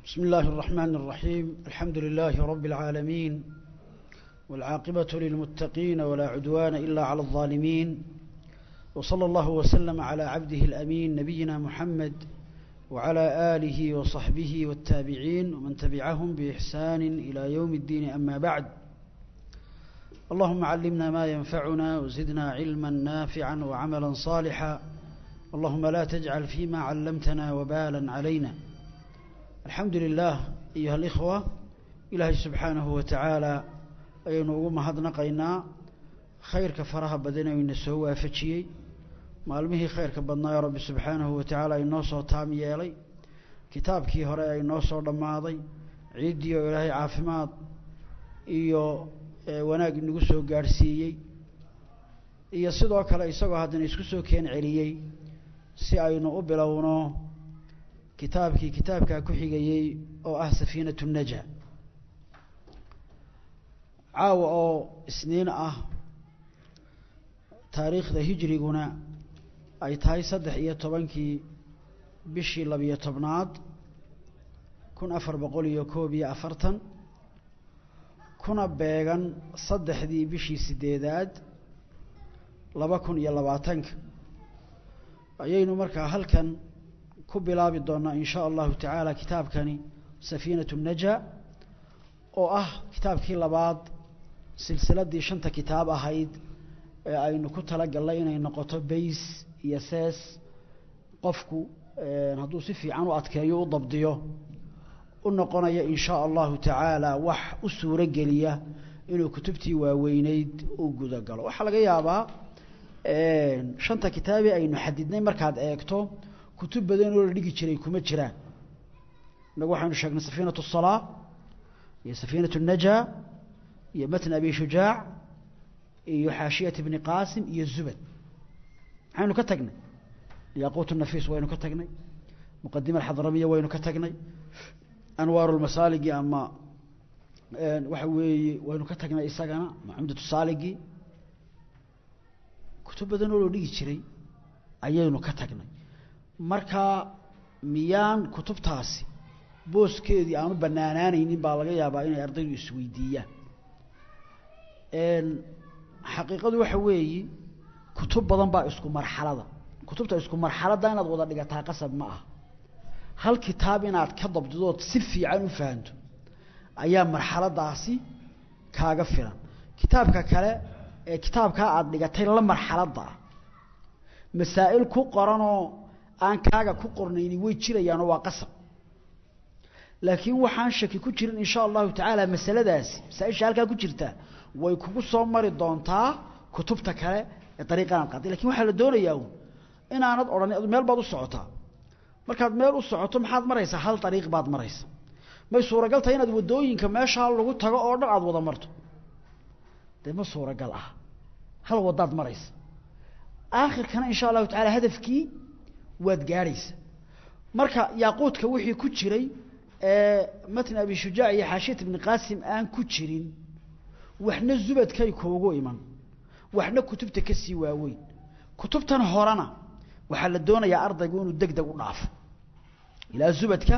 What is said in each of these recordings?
بسم الله الرحمن الرحيم الحمد لله رب العالمين والعاقبة للمتقين ولا عدوان إلا على الظالمين وصلى الله وسلم على عبده الأمين نبينا محمد وعلى آله وصحبه والتابعين ومن تبعهم بإحسان إلى يوم الدين أما بعد اللهم علمنا ما ينفعنا وزدنا علما نافعا وعملا صالحا اللهم لا تجعل فيما علمتنا وبالا علينا الحمد لله أيها الإخوة إلهي سبحانه وتعالى ayaynu ugu mahadnaqaynaa khayrka faraha badan oo ina soo waafajiyey maalmihii khayrka badnaayo rabbi subxaanahu wa tacaala inoo soo taam yeelay kitaabkii hore ay noo soo dhammaaday ciiddii oo ilaahay caafimaad iyo wanaag inagu soo gaadhsiiyey iyo sidoo kale isagoo haddana isku soo keen celiyey si aynu u bilowno kitaabkii kitaabkaa ku xigayey oo ah safiinatu naja caawa oo isniin ah taariikhda hijriguna ay tahay saddex iyo tobankii bishii labiyo tobnaad kun afar boqol iyo koob iyo afartan kuna beegan saddexdii bishii sideedaad laba kun iyo labaatanka ayaynu markaa halkan ku bilaabi doonaa in shaa allahu tacaala kitaabkani safiinatu naja oo ah kitaabkii labaad silsiladii shanta kitaab ahayd ee aynu ku talagallay inay noqoto bays iyo sees qofku hadduu si fiican u adkeeyo u dabdiyo u noqonaya in shaa allahu tacaala wax u suuro geliya inuu kutubtii waaweyneyd u gudagalo waxaa laga yaabaa shanta kitaabee aynu xadidnay markaad eegto kutub badan oo la dhigi jiray kuma jiraan inagu waxaynu sheegnay safiinatu الsalaa iyo safiinatu الnajaa iyo matn abi shujaac iyo xaashiyat bni qaasim iyo zubad maxaynu ka tagnay yaquut nafiis waynu ka tagnay muqadima alxadramiya waynu ka tagnay anwaaru lmasaaligi ama waxa weeye waynu ka tagnay isagana ama cumdatu saaligi kutub badan oo loo dhigi jiray ayaynu ka tagnay marka miyaan kutubtaasi booskeedii aanu banaanaanaynin baa laga yaabaa inay ardaydu isweydiiyaan xaqiiqadu waxa weeyi kutub badan baa isku marxalada kutubta isku marxaladda inaad wada dhigataa qasab ma aha hal kitaab inaad ka dabdidood si fiican u fahanto ayaa marxaladaasi kaaga filan kitaabka kale ee kitaabkaa aada dhigatay la marxaladda ah masaa'il ku qoranoo aan kaaga ku qornayni way jirayaanoo waa qasab laakiin waxaan shaki ku jirin in sha allahu tacaala masaladaasi masaaisha halkaa ku jirta way kugu soo mari doontaa kutubta kale ee dariiqan aad qaaday lakin waxaa la doonayaa un inaanad odhan meel baad u socotaa markaad meel u socoto maxaad maraysaa hal dariiq baad maraysa may suuragal tahay inaad waddooyinka meeshaa lagu tago oo dhan aada wada marto dee ma suuragal ah hal waddaad maraysa aakhirkana in sha allahu tacala hadafkii waad gaadhaysa marka yaaquudka wixii ku jiray matn abi shujaac iyo xaashiyat ibni qaasim aan ku jirin waxna zubadkay kuugu iman waxna kutubta ka sii waaweyn kutubtan horena waxaa la doonayaa ardaygu inuu deg deg u dhaafo ilaa zubadka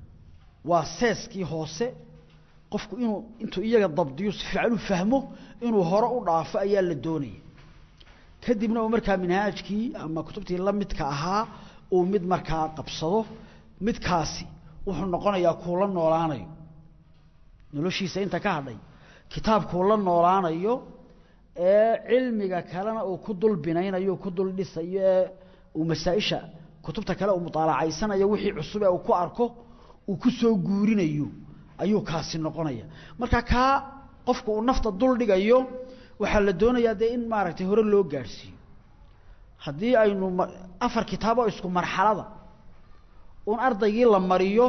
waa seeskii hoose qofku inuu intuu iyaga dabdiyo si fiican u fahmo inuu hore u dhaafo ayaa la doonaya kadibna uu markaa minhaajkii ama kutubtii la midka ahaa uu mid markaa qabsado midkaasi wuxuu noqonayaa kuu la noolaanayo noloshiisa inta ka hadhay kitaabkuu la noolaanayo ee cilmiga kalena uu ku dul binaynayo ku dul dhisayo ee uu masaa-isha kutubta kale uu mudaalacaysanayo wixii cusub ee uu ku arko uu ku soo guurinayo ayuu kaasi noqonaya marka kaa qofku uu nafta dul dhigayo waxaa la doonayaa dee in maaragtay hore loo gaadhsiiyo haddii aynu afar kitaaboo isku marxalada un ardaygii la mariyo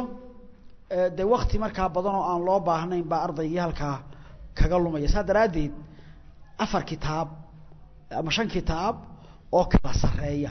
dee wakti markaa badan oo aan loo baahnayn baa ardaygii halkaa kaga lumaya saa daraaddeed afar kitaab ama shan kitaab oo kala sarreeya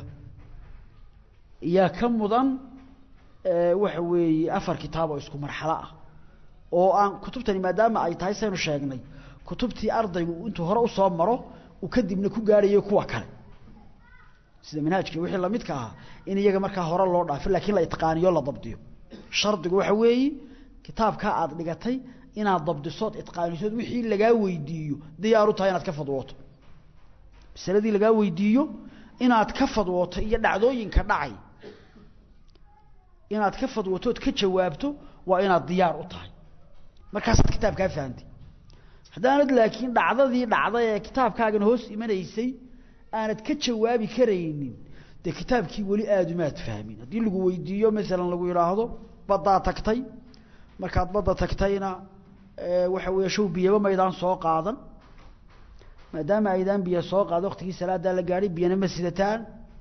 iyaa ka mudan waxa weeye afar kitaab oo isku marxalo ah oo aan kutubtani maadaama ay tahay saynu sheegnay kutubtii ardaygu intuu hore usoo maro uu kadibna ku gaadhayo kuwa kale sida manhaajka wixii lamidka ahaa in iyaga markaa hore loo dhaafo lakiin la itqaaniyo la dabdiyo shardigu waxa weeyi kitaabkaa aada dhigatay inaad dabdisood itqaanisood wixii lagaa weydiiyo diyaaru tahay inaad ka fadwooto masaladii lagaa weydiiyo inaad ka fadwooto iyo dhacdooyinka dhacay inaad ka fadwootood ka jawaabto waa inaad diyaar u tahay markaasaad kitaabkaa fahantay haddaanad laakiin dhacdadii dhacday ee kitaabkaagan hoos imanaysay aanad ka jawaabi karaynin dee kitaabkii weli aadumaad fahmin haddii lagu weydiiyo maalan lagu yidhaahdo baddaa tagtay markaad badda tagtayna waxa weeye show biyaba maydaan soo qaadan maadaama aydaan biyo soo qaado waktigii salaadaa la gaadhay biyana ma sidataan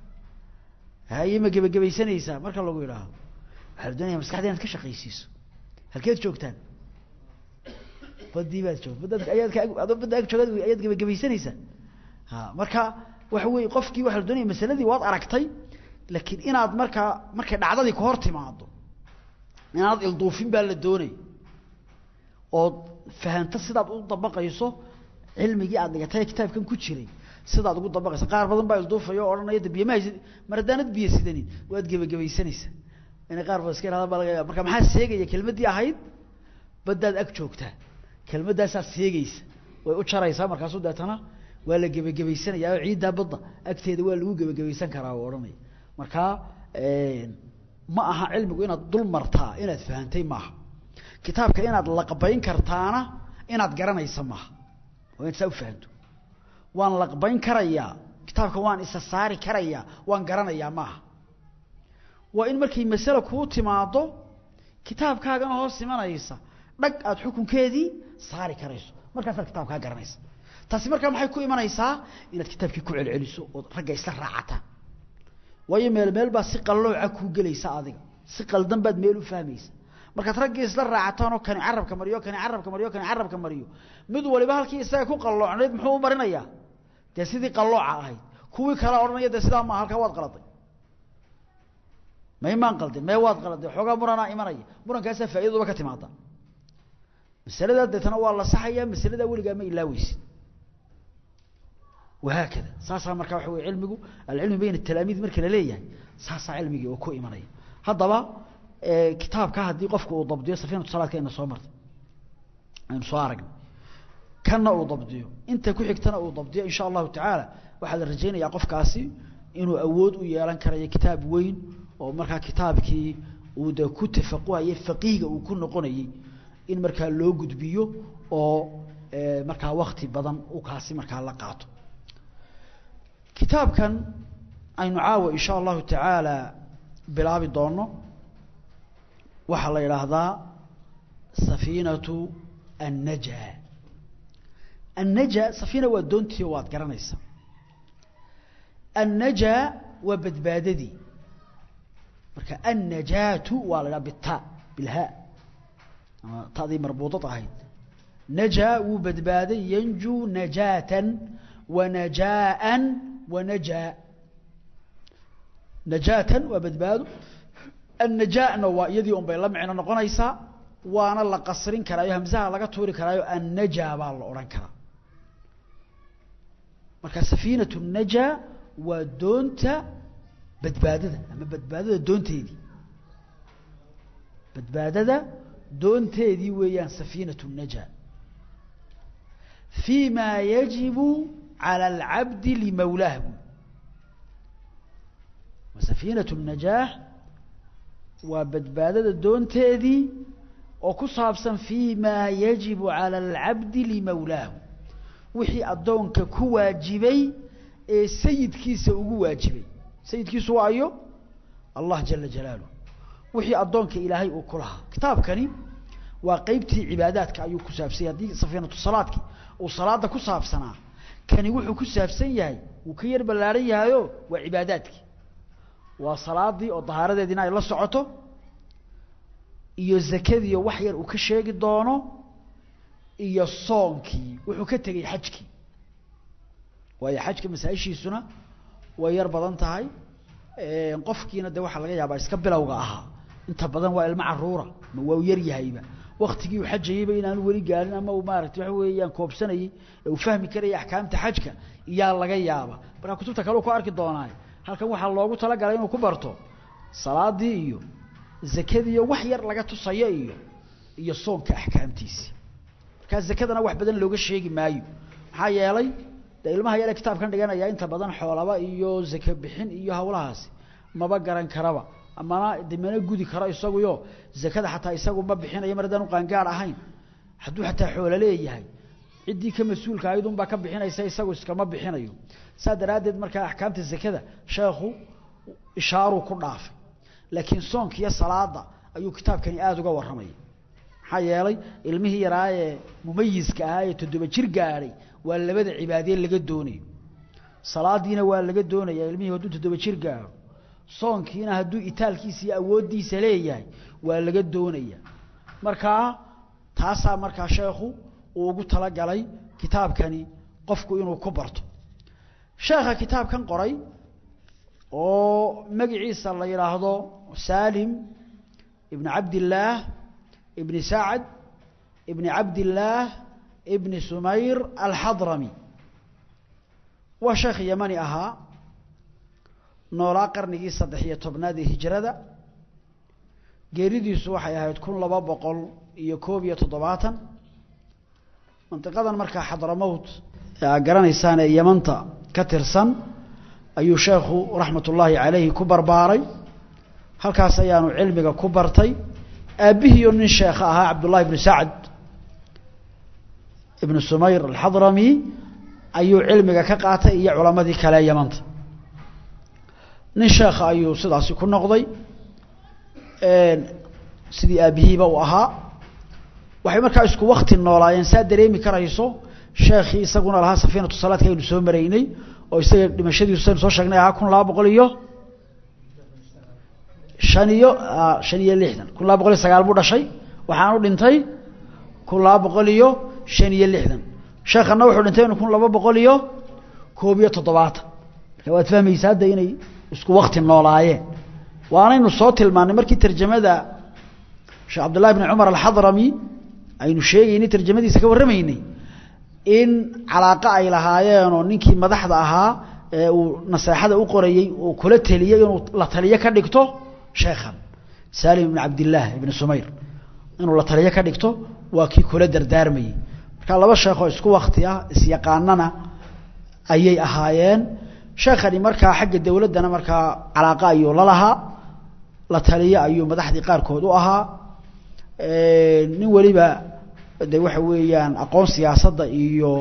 haye ma gebagabaysanaysaa marka lagu yidhaahdo waxaa la doonaya maskaxda inaad ka shaqaysiiso halkeed joogtaan badii baad joog baddaad ayaad ka adoo badda ag joogaad ayaad gebagabaysanaysaa ha marka waxa weeye qofkii waxaa la doonaya masaladii waad aragtay laakiin inaad markaa markay dhacdadii ka hor timaado inaad ilduufin baa la doonaya ood fahanto sidaad u dabaqayso cilmigii aad dhigatay kitaabkan ku jiray sidaad ugu dabaqaysa qaar badan baa ilduufaya oo odhanaya de biyo ma haysid mar haddaanad biyo sidanin waad gebagabaysanaysaa inay qaar badan iska yidhahdan baa laga yaaba marka maxaa seegaya kelmaddii ahayd baddaad ag joogtaa kelmaddaasaad seegaysa way u jaraysaa markaasu deetana waa la gebagabaysanaya oo ciiddaa badda agteeda waa lagu gebagabaysan karaa u odhanaya markaa ma aha cilmigu inaad dul martaa inaad fahantay maaha kitaabka inaad laqbayn kartaana inaad garanaysa maaha waa inaad saa u fahanto waan laqbayn karayaa kitaabka waan isa saari karayaa waan garanayaa maaha waa in markay masale kuu timaado kitaabkaagana hoos imanaysa dhag aada xukunkeedii saari karayso markaasaad kitaabkaa garanaysa taasi markaa maxay ku imanaysaa inaad kitaabkii ku celceliso ood ragga isla raacataan waayo meel meel baa si qallooca kuu gelaysa adiga si qaldan baad meel u fahmaysa markaad raggii isla raacataan oo kani carabka mariyo kani carabka mariyo kani carabka mariyo mid waliba halkii isaga ku qalloocnayd muxuu u marinayaa dee sidii qallooca ahayd kuwii kala odhanaya dee sidaa maa halkaa waad qaladay may maan qaldin mee waad qaladay xoogaa muranaa imanaya murankaasaa faa'idaduba ka timaada masaladaa deetana waa la saxayaa masaladaa weligaa ma ilaaweysid wahaakada saasaa markaa waxa wey cilmigu alcilmi bayna talaamiid marka la leeyahay saasaa cilmigii oo ku imanaya haddaba kitaabka haddii qofku uu dabdiyo safiinatu salaadka ayna soo martay aynu soo aragnay kanna uu dabdiyo inta ku xigtana uu dabdiyo insha allahu tacaala waxaa la rajaynayaa qofkaasi inuu awood u yeelan karayo kitaab weyn oo markaa kitaabkii uu de ku tafaquhayay faqiihga uu ku noqonayey in markaa loo gudbiyo oo markaa wakti badan uu kaasi markaa la qaato kitaabkan aynu caawa insha allahu tacaala bilaabi doono waxaa la yidhaahdaa safiinatu annaja annaja safiina waa doontii waad garanaysaa annaja waa badbaadadii marka annajaatu waa la idhaha bita bilha ama tadii marbuudad ahayd najaa wuu badbaaday yanjuu najaatan wanajaaan wanajaa najaatan waa badbaado annajaana waa iyadii un bay la micno noqonaysaa waana la qasrin karaayo hamsaha laga tuuri karaayo annajaa baa la odhan karaa marka safiinatu najaa waa doonta badbaadada ama badbaadada doonteedii badbaadada doonteedii weeyaan safiinatu najaa fii ma yajibu calى اlcabdi limawlaahu safiinatu najaax waa badbaadada doonteedii oo ku saabsan fii ma yajibu calى اlcabdi limawlaahu wixii addoonka ku waajibay ee sayidkiisa ugu waajibay sayidkiisu waa ayo allah jala jalaaluh wixii addoonka ilaahay uu ku lahaa kitaabkani waa qeybtii cibaadaadka ayuu ku saabsanyay haddii safiinatu salaadki uu salaada ku saabsanaa kani wuxuu ku saabsan yahay wuu ka yar ballaaran yahayo waa cibaadaadkii waa salaadii oo dahaaradeediina ay la socoto iyo zakadiiyo wax yar uu ka sheegi doono iyo soonkii wuxuu ka tegey xajkii waayo xajka masaa-ishiisuna way yar badan tahay qofkiina de waxaa laga yaabaa iska bilowga ahaa inta badan waa ilmo caruura ma waa u yar yahayba waktigii uu xajayeyba inaanu weli gaarin ama uu maaragtay waxa weeyaan koobsanayey ee uu fahmi karaya axkaamta xajka iyaa laga yaaba markaa kutubta kale u ku arki doonaayo halkan waxaa loogu talagalay inuu ku barto salaadii iyo zakadii iyo wax yar laga tusayo iyo iyo soonka axkaamtiisii markaa zakadana wax badan looga sheegi maayo maxaa yeelay dee ilmaha yare kitaabkan dhiganaya inta badan xoolaba iyo zake bixin iyo hawlahaasi maba garan karaba amana de mana gudi karo isaguyo zakada xataa isagu ma bixinayo mar haddaan u qaangaar ahayn hadduu xataa xoolo leeyahay ciddii ka mas-uulka ahayd unbaa ka bixinaysa isagu iskama bixinayo saa daraaddeed markaa axkaamta zakada sheekhu ishaaruu ku dhaafay laakiin soonka iyo salaada ayuu kitaabkani aada uga warramaya maxaa yeelay ilmihii yaraa ee mumayiska ahaa ee toddoba jir gaadhay waa labada cibaadee laga doonayo salaadiina waa laga doonaya ilmihii hadduu toddoba jir gaadho soonkiina hadduu itaalkiisa iyo awooddiisa leeyahay waa laga doonaya markaa taasaa markaa sheekhu uu ugu talagalay kitaabkani qofku inuu ku barto sheekha kitaabkan qoray oo magaciisa la yidhaahdo salim ibn cabdillaah ibni sacad ibni cabdillaah ibni sumayr alxadrami waa sheekh yamani ahaa noolaa qarnigii saddex iyo tobnaad ee hijrada geeridiisu waxay ahayd kun laba boqol iyo koob iyo toddobaatan mandiqadan markaa xadramowt ee aad garanaysaan ee yamanta ka tirsan ayuu sheekhu raxmat ullaahi calayhi ku barbaaray halkaas ayaanu cilmiga ku bartay aabbihiiyo nin sheekha ahaa cabdullahi ibnu sacd ibnu sumayr alxadrami ayuu cilmiga ka qaatay iyo culamadii kale ee yamanta nin sheekha ayuu sidaasi ku noqday sidii aabbihiiba uu ahaa waxay markaa isku wakti noolaayeen saa dareemi karayso sheekhii isaguna lahaa safiinatu salaadka aynu soo maraynay oo isaga dhimashadiisu saynu soo sheegnay ahaa kun laba boqol iyo shan iyo shan iyo lixdan kun laba boqol iyo sagaal buu dhashay waxaanu dhintay kun laba boqol iyo shan iyo lixdan sheekhana wuxuu dhintay kun laba boqol iyo koob iyo toddobaatan marka waad fahmaysa hadda inay isku wakti noolaayeen waanaynu soo tilmaannay markii tarjamada sheekh cabdullahi bni cumar alxadrami aynu sheegaynay tarjamadiisa ka warramaynay in calaaqa ay lahaayeenoo ninkii madaxda ahaa ee uu naseexada u qorayey uu kula teliyey inuu la taliyo ka dhigto sheekhan salim ibn cabdillaah ibni sumayr inuu la taliyo ka dhigto waa kii kula dardaarmayey marka laba sheekoo isku wakti ah isyaqaanana ayay ahaayeen sheekhani markaa xagga dowladdana markaa calaaqa ayuu la lahaa la taliyo ayuu madaxdii qaarkood u ahaa nin weliba de waxa weeyaan aqoon siyaasadda iyo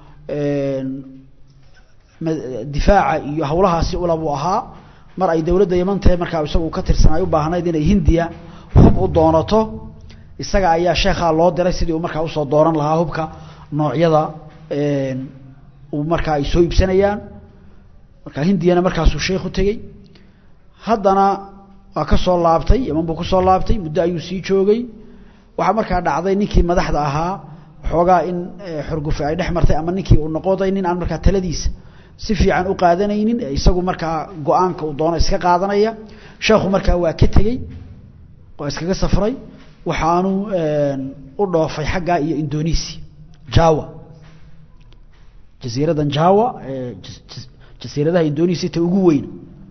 difaaca iyo hawlahaasi ulabuu ahaa mar ay dowladda yamantee markaa isagu ka tirsan ay u baahnayd inay hindiya hub u doonato isaga ayaa sheekhaa loo diray sidii uu markaa usoo dooran lahaa hubka noocyada uu markaa ay soo iibsanayaan markaa hindiyana markaasuu sheekhu tegey haddana waa ka soo laabtay yaman buu kusoo laabtay muddo ayuu sii joogay waxaa markaa dhacday ninkii madaxda ahaa waxoogaa in xorgufe ay dhex martay ama ninkii uu noqoday nin aan markaa taladiisa si fiican u qaadanaynin isagu markaa go-aanka uu doono iska qaadanaya sheekhu markaa waa ka tegey waa iskaga safray waxaanu u dhoofay xaggaa iyo indonesia jawa jasiiradan jawa jasiiradaha indonesia ta ugu weyn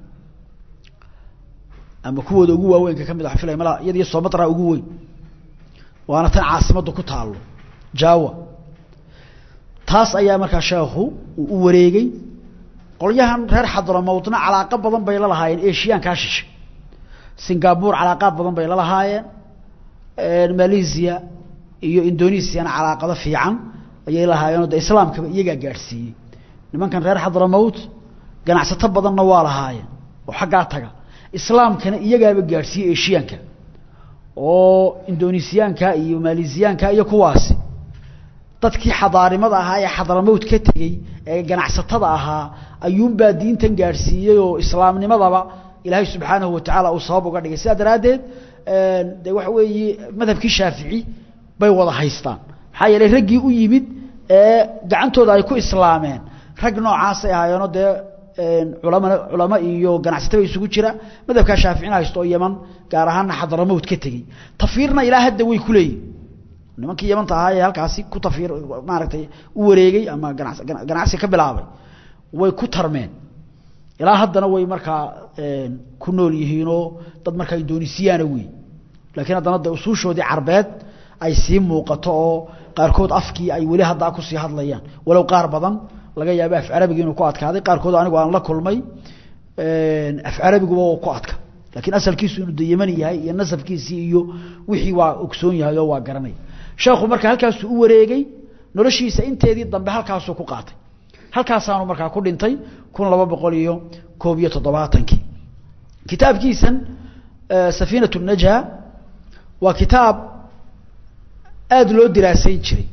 ama kuwooda ugu waaweynka ka mid a filay mala iyadiyo somatra ugu weyn waana tan caasimaddu ku taalo jawa taas ayaa markaa sheekhu uu u wareegay qolyahan reer xadramowdna calaaqo badan bay la lahaayeen eshiyaankaa shishay singapore calaaqaad badan bay la lahaayeen malaysia iyo indonesiana calaaqado fiican ayay lahaayeenoo de islaamkaba iyagaa gaadhsiiyey nimankan reer xadramowd ganacsato badanna waa lahaayeen oo xaggaa taga islaamkana iyagaaba gaadhsiiyey eshiyaanka oo indonesiyaanka iyo malaysiyaanka iyo kuwaasi dadkii xadaarimada ahaa ee xadramowd ka tegey ee ganacsatada ahaa ayuunbaa diintan gaadhsiiyey oo islaamnimadaba ilaahay subxaanahu watacaala uu sabab uga dhigay sidaa daraaddeed de waxa weeye madhabkii shaafici bay wada haystaan maxaa yeelay raggii u yimid ee gacantooda ay ku islaameen rag noocaasay ahaayeenoo dee culama culamo iyo ganacsataba isugu jira madhabkaa shaaficina haysto oo yaman gaar ahaana xadramowd ka tegey tafiirna ilaa hadda way ku leeyihin nimankii yamanta ahaa ee halkaasi ku tafiir maaragtay u wareegay ama ganas ganacsi ka bilaabay way ku tarmeen ilaa haddana way markaa ku nool yihiinoo dad markaa indonesiyaana wey laakiin haddana de usuushoodii carbeed ay sii muuqato oo qaarkood afkii ay weli haddaa kusii hadlayaan walow qaar badan laga yaabo af carabiga inuu ku adkaaday qaarkood anigu aan la kulmay af carabiguba oo ku adka laakiin asalkiisu inuu de yemani yahay iyo nasabkiisii iyo wixii waa ogsoon yahay oo waa garanay sheekhu marka halkaasuu u wareegey noloshiisa inteedii dambe halkaasuu ku qaatay halkaasaanu markaa ku dhintay kun laba boqol iyo koob iyo toddobaatankii kitaabkiisan safiinat najha waa kitaab aada loo diraasayn jiray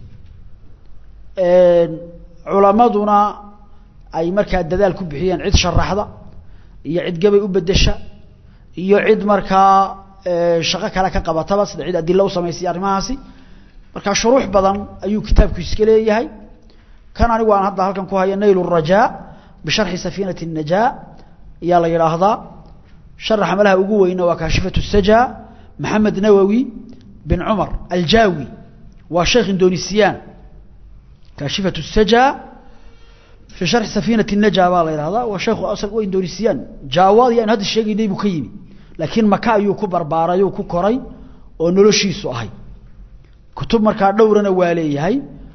culamaduna ay markaa dadaal ku bixiyeen cid sharaxda iyo cid gabay u bedesha iyo cid markaa shaqo kale ka qabataba sida cid adilo u samaysay arrimahaasi markaa shuruux badan ayuu kitaabku iska leeyahay kan anigu aan hadda halkan ku haya nayl الrajaa bisharxi safiinati الnajaa ayaa la yidhaahdaa sharaxa malaha ugu weyna waa kaashifat الsaja maxamed nawowi bin cumar aljawi waa sheekh indonesiyan kaashifat الsaja fi sharxi safiinati الnaja baa la yidhahdaa waa sheekhu asal wa indonesiyan jawaad iyo aynu hadda sheegaynay buu ka yimi laakiin maka ayuu ku barbaaray oo ku koray oo noloshiisu ahay kutub markaa dhowrana waa leeyahay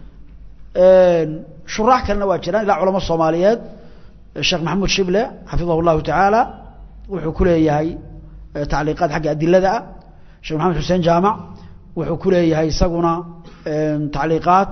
shuraax kalena waa jiraan ilaa culamo soomaaliyeed sheekh maxamuud shible xafidahu llahu tacaala wuxuu ku leeyahay tacliiqaad xagga adilada ah sheekh maxamed xuseen jaamac wuxuu ku leeyahay isaguna tacliiqaad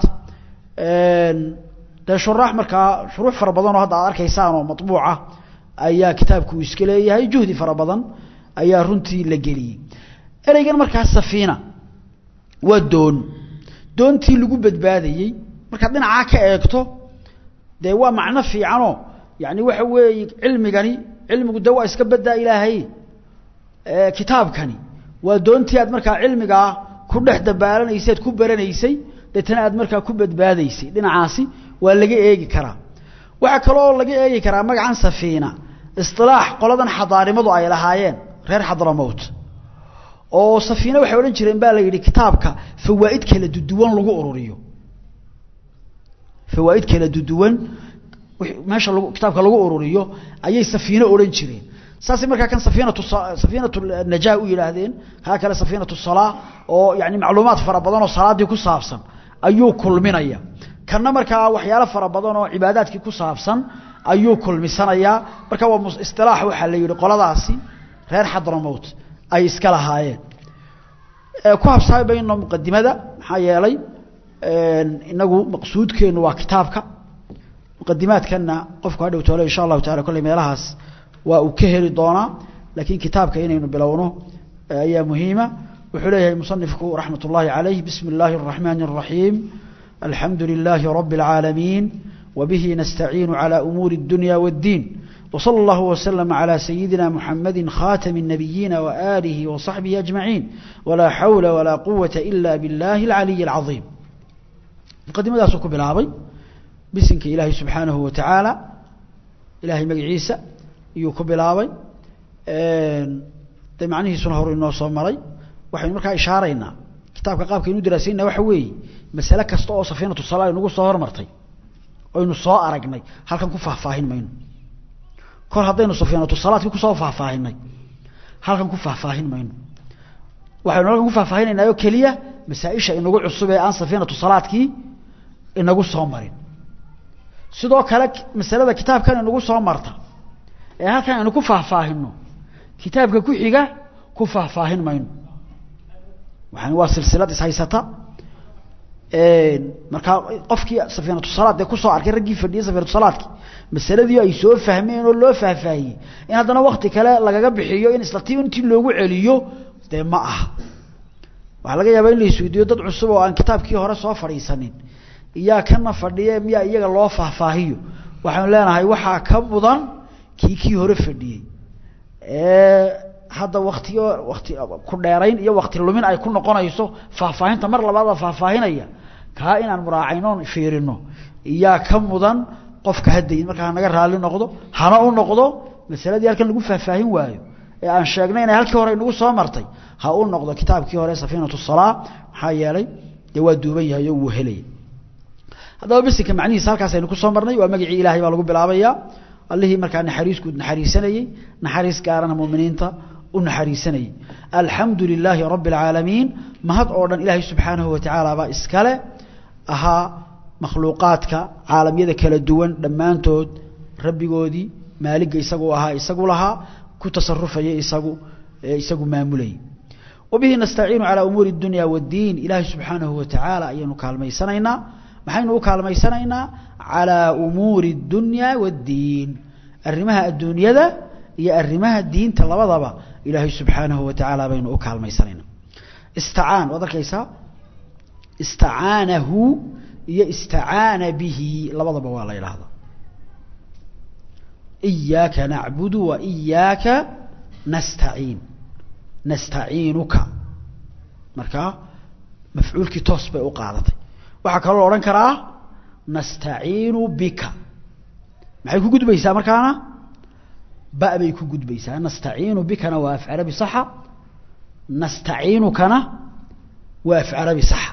dee shuraax markaa shuruux fara badan oo hadda aad arkaysaan oo maطbuuca ayaa kitaabku iska leeyahay juhdi fara badan ayaa runtii la geliyey ereygan markaa safiina waa doon doontii lagu badbaadayey markaad dhinacaa ka eegto dee waa macno fiicanoo yani waxa weeye cilmigani cilmigu de waa iska badaa ilaahay kitaabkani waa doontii aad markaa cilmigaa ku dhex dabaalanaysay ad ku baranaysay deetana aad markaa ku badbaadaysay dhinacaasi waa laga eegi karaa waxaa kaloo laga eegi karaa magacan safiina isilaax qoladan xadaarimadu ay lahaayeen reer xadramowt oo safiina waxay odhan jireen baa la yidhi kitaabka fawaaid kala duduwan lagu ururiyo fawaaid kala duduwan meesha lag kitaabka lagu ururiyo ayay safiino odhan jireen saasay markaa kan safiinatu safiinatu najaa u yidhaahdeen kaa kale safiinatu salaa oo yani macluumaad fara badan oo salaaddii ku saabsan ayuu kulminaya kanna markaa waxyaalo fara badan oo cibaadaadkii ku saabsan ayuu kulmisanayaa marka waa isilaax waxaa la yihi qoladaasi reer xadramowt ay iska lahaayeen ku habsaami bayno muqadimada maxaa yeelay inagu maqsuudkeenu waa kitaabka muqadimaadkana qofku hadhow toole insha allahu taala kolley meelahaas waa uu ka heli doonaa laakiin kitaabka inaynu bilowno ayaa muhiima wuxuu leeyahay musanifku raxmat ullahi calayh bismi اllahi الraxmani الraxiim alxamdu lilaahi rabi اlcaalamiin wbihi nastaciinu calى umuuri اdunya wاddiin وصلى الله وسلم على سيدنا محمد خاتم النبيين وآله وصحبه أجمعين ولا حول ولا قوة إلا بالله العلي العظيم مقدمة سوكو بلابي بسنك إلهي سبحانه وتعالى إلهي مقع عيسى يوكو بلابي دي معنيه سنهر إنه صمري وحين مركا إشارينا كتابك قابك إنو دراسينا وحوي مسألة كستوء صفينة الصلاة نقول صهر مرتي وإنو صاء أرقني هل كان كفاه فاهن مينو kor haddaynu safiinatu salaadkii kusoo faahfaahinay halkan ku faahfaahin mayno waxaynu halkan ku faahfaahinaynaa oo keliya masaa-isha inagu cusub ee aan safiinatu salaadkii inagu soo marin sidoo kale masalada kitaabkan inagu soo marta ee halkan aynu ku faahfaahino kitaabka ku xiga ku faahfaahin mayno waxaan waa silsilad ishaysata markaa qofkii safiinatu salaad dee kusoo arkay raggii fadhiyay safiinatu salaadkii masaladii ay soo fahmeen oo loo faahfaahiyey in haddana wakti kale lagaga bixiyo in isla ti intii loogu celiyo dee ma aha waxaa laga yaabaa in la isweydiiyo dad cusub oo aan kitaabkii hore soo fadhiisanin iyaa kana fadhiye miyaa iyaga loo faahfaahiyo waxaanu leenahay waxaa ka mudan kii kii hore fadhiyey ee hadda waktiyo wakti ku dheerayn iyo wakti lumin ay ku noqonayso faahfaahinta mar labaada faahfaahinaya kaa inaan muraacaynoon fiirino iyaa ka mudan qofka haddayin markaa hanaga raalli noqdo hana u noqdo masaladii halkan lagu faahfaahin waayo ee aan sheegnay inay halkii hore inagu soo martay ha u noqdo kitaabkii hore safiinatu salaa maxaa yeelay dee waa duuban yahay oo wuu helaya haddaba bisinka macnihiisa halkaas aynu ku soo marnay waa magacii ilaahay baa lagu bilaabayaa allihii markaa naxariiskuud naxariisanayey naxariis gaarana muminiinta u naxariisanayey alxamdu lilaahi rabbi اlcaalamiin mahad oo dhan ilaahay subxaanahu watacaala baa iskale ahaa makhluuqaadka caalamyada kala duwan dhammaantood rabbigoodii maaligga isagu ahaa isagu lahaa ku tasarufaya isagu isagu maamulayay wabihi nastaciinu calaa umuuri اdunya wاddiin ilaahay subxaanahu watacaala ayaynu kaalmaysanaynaa maxaynu u kaalmaysanaynaa calaa umuuri اdunya wاddiin arrimaha adduunyada iyo arrimaha diinta labadaba ilaahay subxaanahu watacaala baynu u kaalmaysanaynaa istacaan waad arkaysaa istacaanahu iyo istacaana bihi labadaba waa la yidhaahdaa iyaaka nacbudu wa iyaaka nastaciin nastaciinuka markaa mafcuulkii toos bay u qaadatay waxaa kaloo la odhan karaa nastaciinu bika maxay ku gudbaysaa markaana ba bay ku gudbaysaa nastaciinu bikana waa af carabi saxa nastaciinukana waa af carabi saxa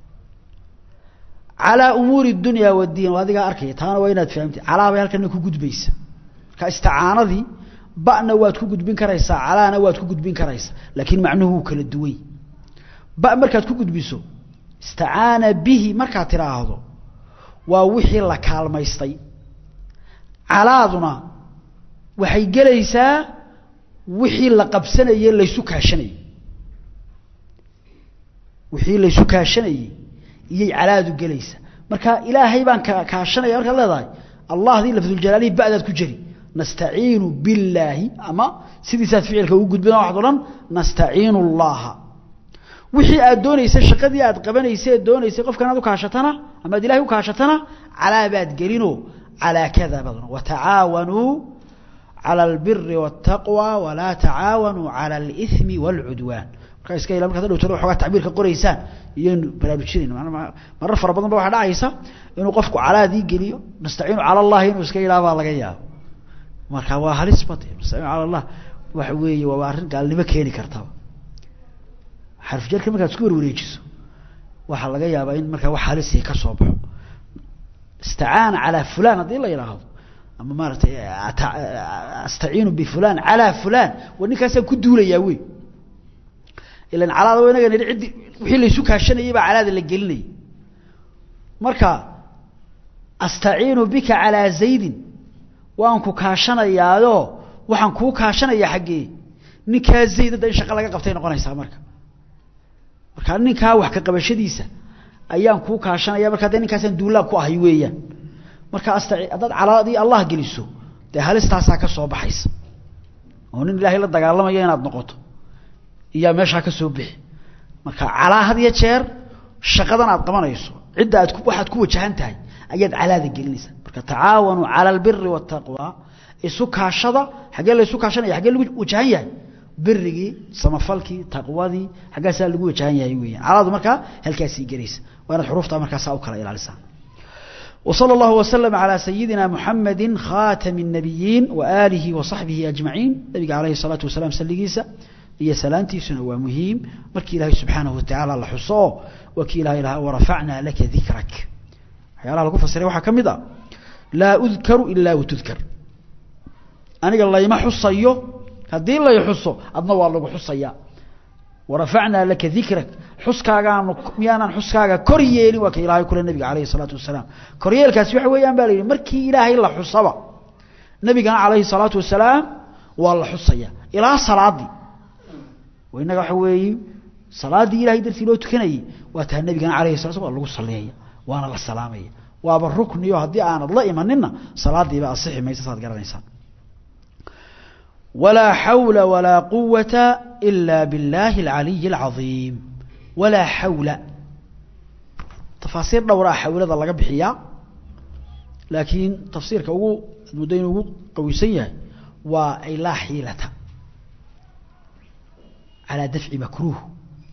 calaa umuuri اdunya wاddiin waa adigaa arkaya taana waa inaad fahamtid calaa bay halkana ku gudbaysa marka isticaanadii ba'na waad ku gudbin karaysaa calaana waad ku gudbin karaysaa laakiin macnuhu wuu kala duway ba markaad ku gudbiso istacaana bihi markaad tidhaahdo waa wixii la kaalmaystay calaaduna waxay gelaysaa wixii la qabsanayey laysu kaashanayey wixii laysu kaashanayey iyay calaadu gelaysa marka ilaahay baan ka kaashanaya markaad leedahay allahdii lafduljalaalihi ba'daad ku jeri nastaciinu billaahi ama sidiisaad ficilka ugu gudbina waxaad odhan nastaciinu allaha wixii aad doonaysay shaqadii aad qabanaysay eed doonaysay qofkan aad u kaashatana ama ad ilahay u kaashatana calaa baad gelinoo calaa kada baad odhan watacaawanuu cala albiri waاtaqwa walaa tacaawanuu cala alithmi wاlcudwaan markaa iska ila markaad dhowtana waxoogaa tacbiirka qoraysaan iyaynu baraarujinayna marar fara badan ba waxaa dhacaysa inuu qofku calaadii geliyo nastaciinu cala allahi inuu iska yidhaha baa laga yaabo marka waa halis bade nastaciinu cala allah waxa weeye waa arrin gaalnimo keeni kartaba xarfjarka markaad isku warwareejiso waxaa laga yaabaa in markaa wax halisi ka soo baxo istacaana calaa fulan haddii la yidhaahdo ama maaratay astaciinu bifulan calaa fulan wa ninkaasaan ku duulayaa wey ilan calaada wa inaga nidhi ciddi wixii laysu kaashanayay baa calaada la gelinayay marka astaciinu bika calaa zaydin waan ku kaashanayaayo waxaan kuu kaashanayaa xaggee ninkaa zayd hadda in shaqa laga qabtay noqonaysaa marka markaa ninkaa wax ka qabashadiisa ayaan kuu kaashanaya marka dee ninkaasaan duulaan ku ahay weeyaan marka asta haddaad calaadii allah geliso dee halistaasaa ka soo baxaysa oo nin ilaahay la dagaalamayo inaad noqoto iyaa meeshaa ka soo bixi marka calaa had iyo jeer shaqadan aad qabanayso cidda aad waxaad ku wajahan tahay ayaad calaada gelinaysaa marka tacaawanuu cala albiri waataqwa isu kaashada xaggee la isu kaashanaya xaggee lagu wajahan yahay birigii samafalkii taqwadii xaggaasaa lagu wajahan yahay weeyaan calaadu markaa halkaasii gelaysa waa inaad xuruuftaa markaasaa u kala ilaalisaa وصلى الله وسلم على سيدنا محمد خاتم النبيين وآله وصحبه أجمعين نبي عليه الصلاة والسلام سلقيسا هي سلامتي سنة ومهيم مركي الله سبحانه وتعالى الله حصاه وكي الله إله ورفعنا لك ذكرك يا الله لكم فسري وحا كمدا لا أذكر إلا وتذكر أنا قال الله ما حصيه هدي الله يحصه أدنا والله حصيه ورفعنا لك ذكرك حسكاغا ميانا حسكاغا كورييلي وكي إلهي كل النبي عليه الصلاة والسلام كورييل كاس وحي ويان بالي مركي إلهي الله حصبا النبي عليه الصلاة والسلام والله حصيا إلى صلاة دي وإنك حوي صلاة دي إلهي درتي لو تكني واتها النبي عليه الصلاة والسلام والله صليها وانا الله السلامية وابا الركن يو هدي آنا الله إيماننا صلاة دي بقى الصحي ما يتصاد قرار إنسان ولا حول ولا قوة إلا بالله العلي العظيم ولا حول تفاصيل دورا حول هذا لقى بحياء لكن تفسير كوغو المدين وغو قويسية وأي لا حيلة على دفع مكروه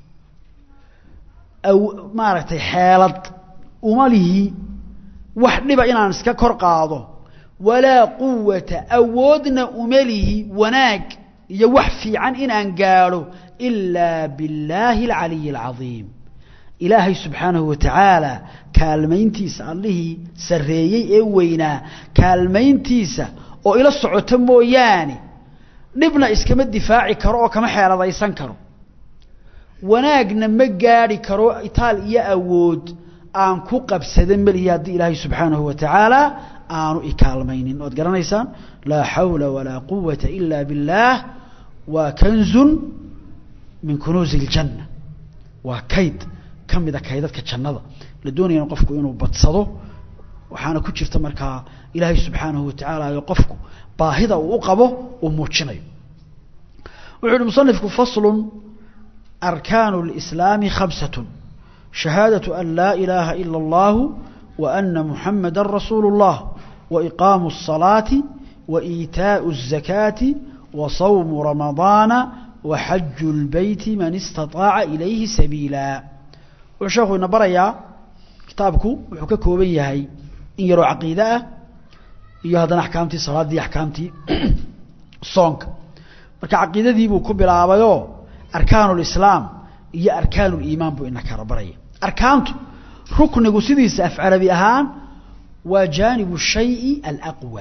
أو ما رأيتي حالة أماله وحنبا إنا نسكا كرقاضه walaa quwata awoodna uma lihi wanaag iyo wax fiican inaan gaadho ilaa billaahi alcaliyi alcadiim ilaahay subxaanahu wa tacaala kaalmayntiisa allihii sarreeyey ee weynaa kaalmayntiisa oo ila socota mooyaane dhibna iskama difaaci karo oo kama xeeladaysan karo wanaagna ma gaadhi karo itaal iyo awood aan ku qabsada melihi haddii ilaahay subxaanahu wa tacaala aanu ikaalmaynin waad garanaysaan laa xawla walaa quwata ila biاllaah waa kanzun min kunuuzi اljanna waa kayd ka mida kaydadka jannada la doonayana qofku inuu badsado waxaana ku jirta markaa ilaahay subxaanahu wa tacaala iyo qofku baahida uu u qabo uu muujinayo wuxuu uhi musanifku faslu arkaanu اlislaami khamsat shahaadaة an laa ilaaha ila اllahu wa ana muxamada rasuulu اllah wa iqaamu الصalaati wa iitaaءu الzakaati wa sawmu ramadaana wa xaju اlbeyti man istaطaaca ilayhi sabiila wuxuu sheekhu ina barayaa kitaabku wuxuu ka kooban yahay in yaroo caqiide ah iyo haddana axkaamtii salaaddii axkaamtii soonka marka caqiidadii buu ku bilaabayoo arkaanu lislaam iyo arkaanu liimaan buu ina kala baraya arkaantu ruknigu sidiisa af carabi ahaan waa jaanibu shayi alaqwa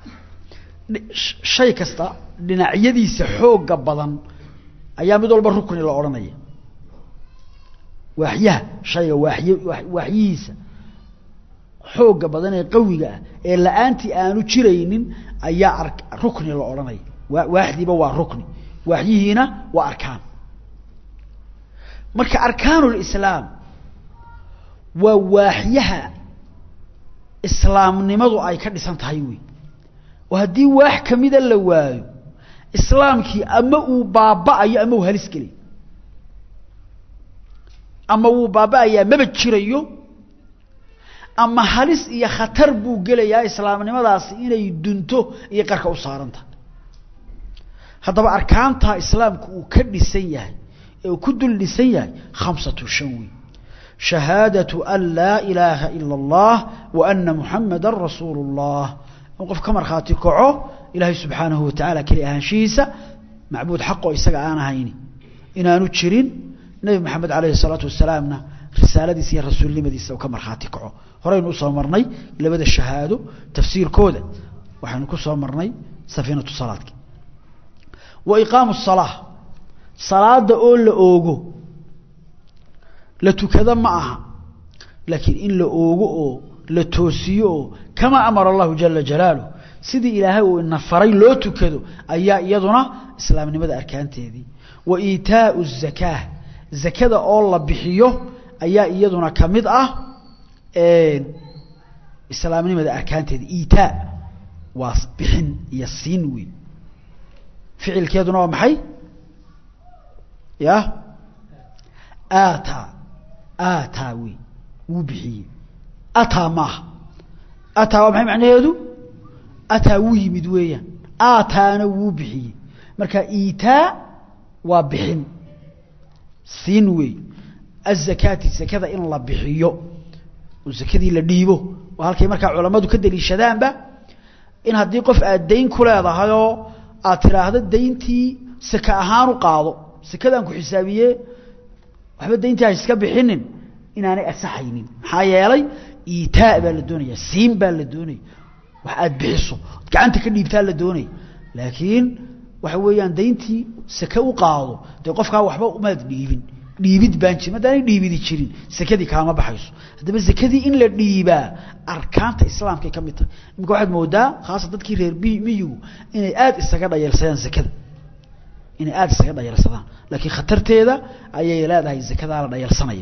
shay kasta dhinacyadiisa xooga badan ayaa mid walba rukni la odhanaya waaxyaha shayga waaxy waaxyihiisa xooga badan ee qawiga ah ee la-aantii aanu jiraynin ayaa rukni la odhanaya waaxdiiba waa rukni waaxyihiina waa arkaan marka arkaanu lislaam waa waaxyaha islaamnimadu ay ka dhisan tahay wey oo haddii waax kamida la waayo islaamkii ama uu baaba'ayo ama uu halis gelayo ama wuu baaba'ayaa maba jirayo ama halis iyo khatar buu gelayaa islaamnimadaasi inay dunto iyo qarka u saaran tahay haddaba arkaantaa islaamku uu ka dhisan yahay ee uu ku dul dhisan yahay khamsatu shan wey shahaadatu an laa ilaaha ila اllah wa ana muxamada rasuulu اllah in qof ka markhaati kaco ilaahay subxaanahu wa tacaala keli ahaanshihiisa macbuud xaqoo isaga aan ahayni inaanu jirin nebi maxamed alayhi الsalaatu wasalaamna risaaladiisa iyo rasuulnimadiisa uu ka markhaati kaco horeynu usoo marnay labada shahaado tafsiirkooda waxaynu ku soo marnay safiinatu salaadki wa iqaamu الsalaa salaada oo la oogo la tukado ma aha laakiin in la oogo oo la toosiyo oo kamaa amara allahu jala jalaaluh sidii ilaahay uu ina faray loo tukado ayaa iyaduna islaamnimada arkaanteedii wa iitaau الzakaa zakada oo la bixiyo ayaa iyaduna ka mid ah islaamnimada arkaanteeda iitaa waa bixin iyo siin wey ficilkeeduna waa maxay ya ataa ataa wey wuu bixiyey ataa maaha ataa waa maxay macnaheedu ataa wuu yimid weeyaan aataana wuu bixiyey marka iitaa waa bixin siin wey azakaati zakada in la bixiyo oo zakadii la dhiibo oo halkay markaa culammadu ka daliishadaanba in haddii qof aad dayn ku leedahayoo aad tidhaahdo dayntii saka ahaan u qaado sakadaan ku xisaabiye waxba dayntii ha iska bixinin inaanay asaxaynin maxaa yeelay iitaa baa la doonaya siin baa la doonaya wax aad bixiso gacanta ka dhiibtaa la doonaya laakiin waxa weeyaan dayntii sake u qaado dee qofkaa waxba umaad dhiibin dhiibid baan jirin haddaanay dhiibidi jirin sakadii kaama baxayso haddaba sakadii in la dhiibaa arkaanta islaamkay ka mid tahay iminka waxaad moodaa khaasan dadkii reer miyigu inay aada isaga dhayalsadaan sakada inay aada isaga dhayalsadaan laakiin khatarteeda ayay leedahay zakadaa la dhayalsanaya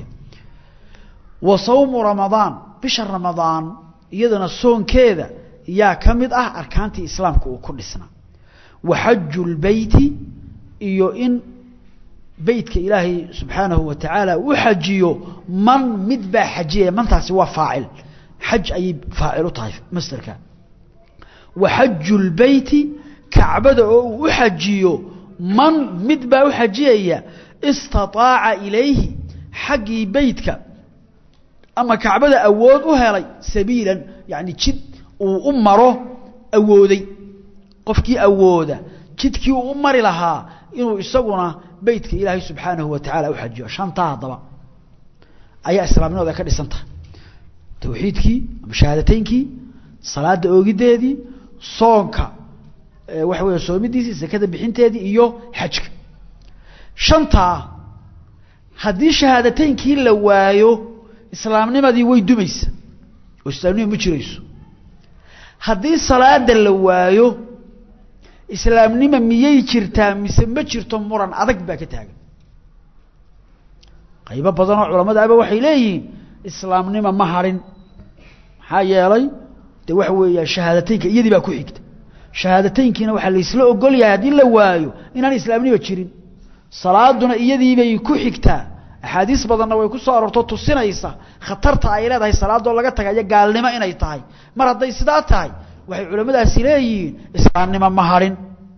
wa sawmu ramadaan bisha ramadaan iyadana soonkeeda yaa ka mid ah arkaantii islaamka uu ku dhisnaa wa xaju lbeyti iyo in beytka ilaahay subxaanahu wa tacaala u xajiyo man mid baa xajiyaya mantaasi waa faacil xaj ayay faacil u tahay masderka wa xaju lbeyti kacbada oo uu u xajiyo man mid baa u xajiyaya istaطaaca ilayhi xaggii beytka ama kacbada awood u helay sabiilan yani jid uu u maro awooday qofkii awooda jidkii uu u mari lahaa inuu isaguna beytka ilaahay subxaanahu wa tacaala u xajiyo shantaa haddaba ayaa islaamnimada ka dhisan tahay tawxiidkii ama shahaadateynkii salaada oogideedii soonka waxa weeye soomidiisii sakada bixinteedii iyo xajka shantaa haddii shahaadateynkii la waayo islaamnimadii way dumaysa oo islaamnima ma jirayso haddii salaada la waayo islaamnima miyay jirtaa mise ma jirto muran adag baa ka taagan qaybo badan oo culamada aba waxay leeyihiin islaamnima ma harin maxaa yeelay de waxa weeya shahaadateynka iyadii baa ku xigta shahaadateynkiina waxaa laysla ogol yahay haddii la waayo inaan islaamnima jirin salaaduna iyadiibay ku xigtaa axaadiis badanna way ku soo aroorto tusinaysa khatarta ay leedahay salaadoo laga tagayo gaalnimo inay tahay mar hadday sidaa tahay waxay culamadaasi leeyihiin islaamnimo ma harin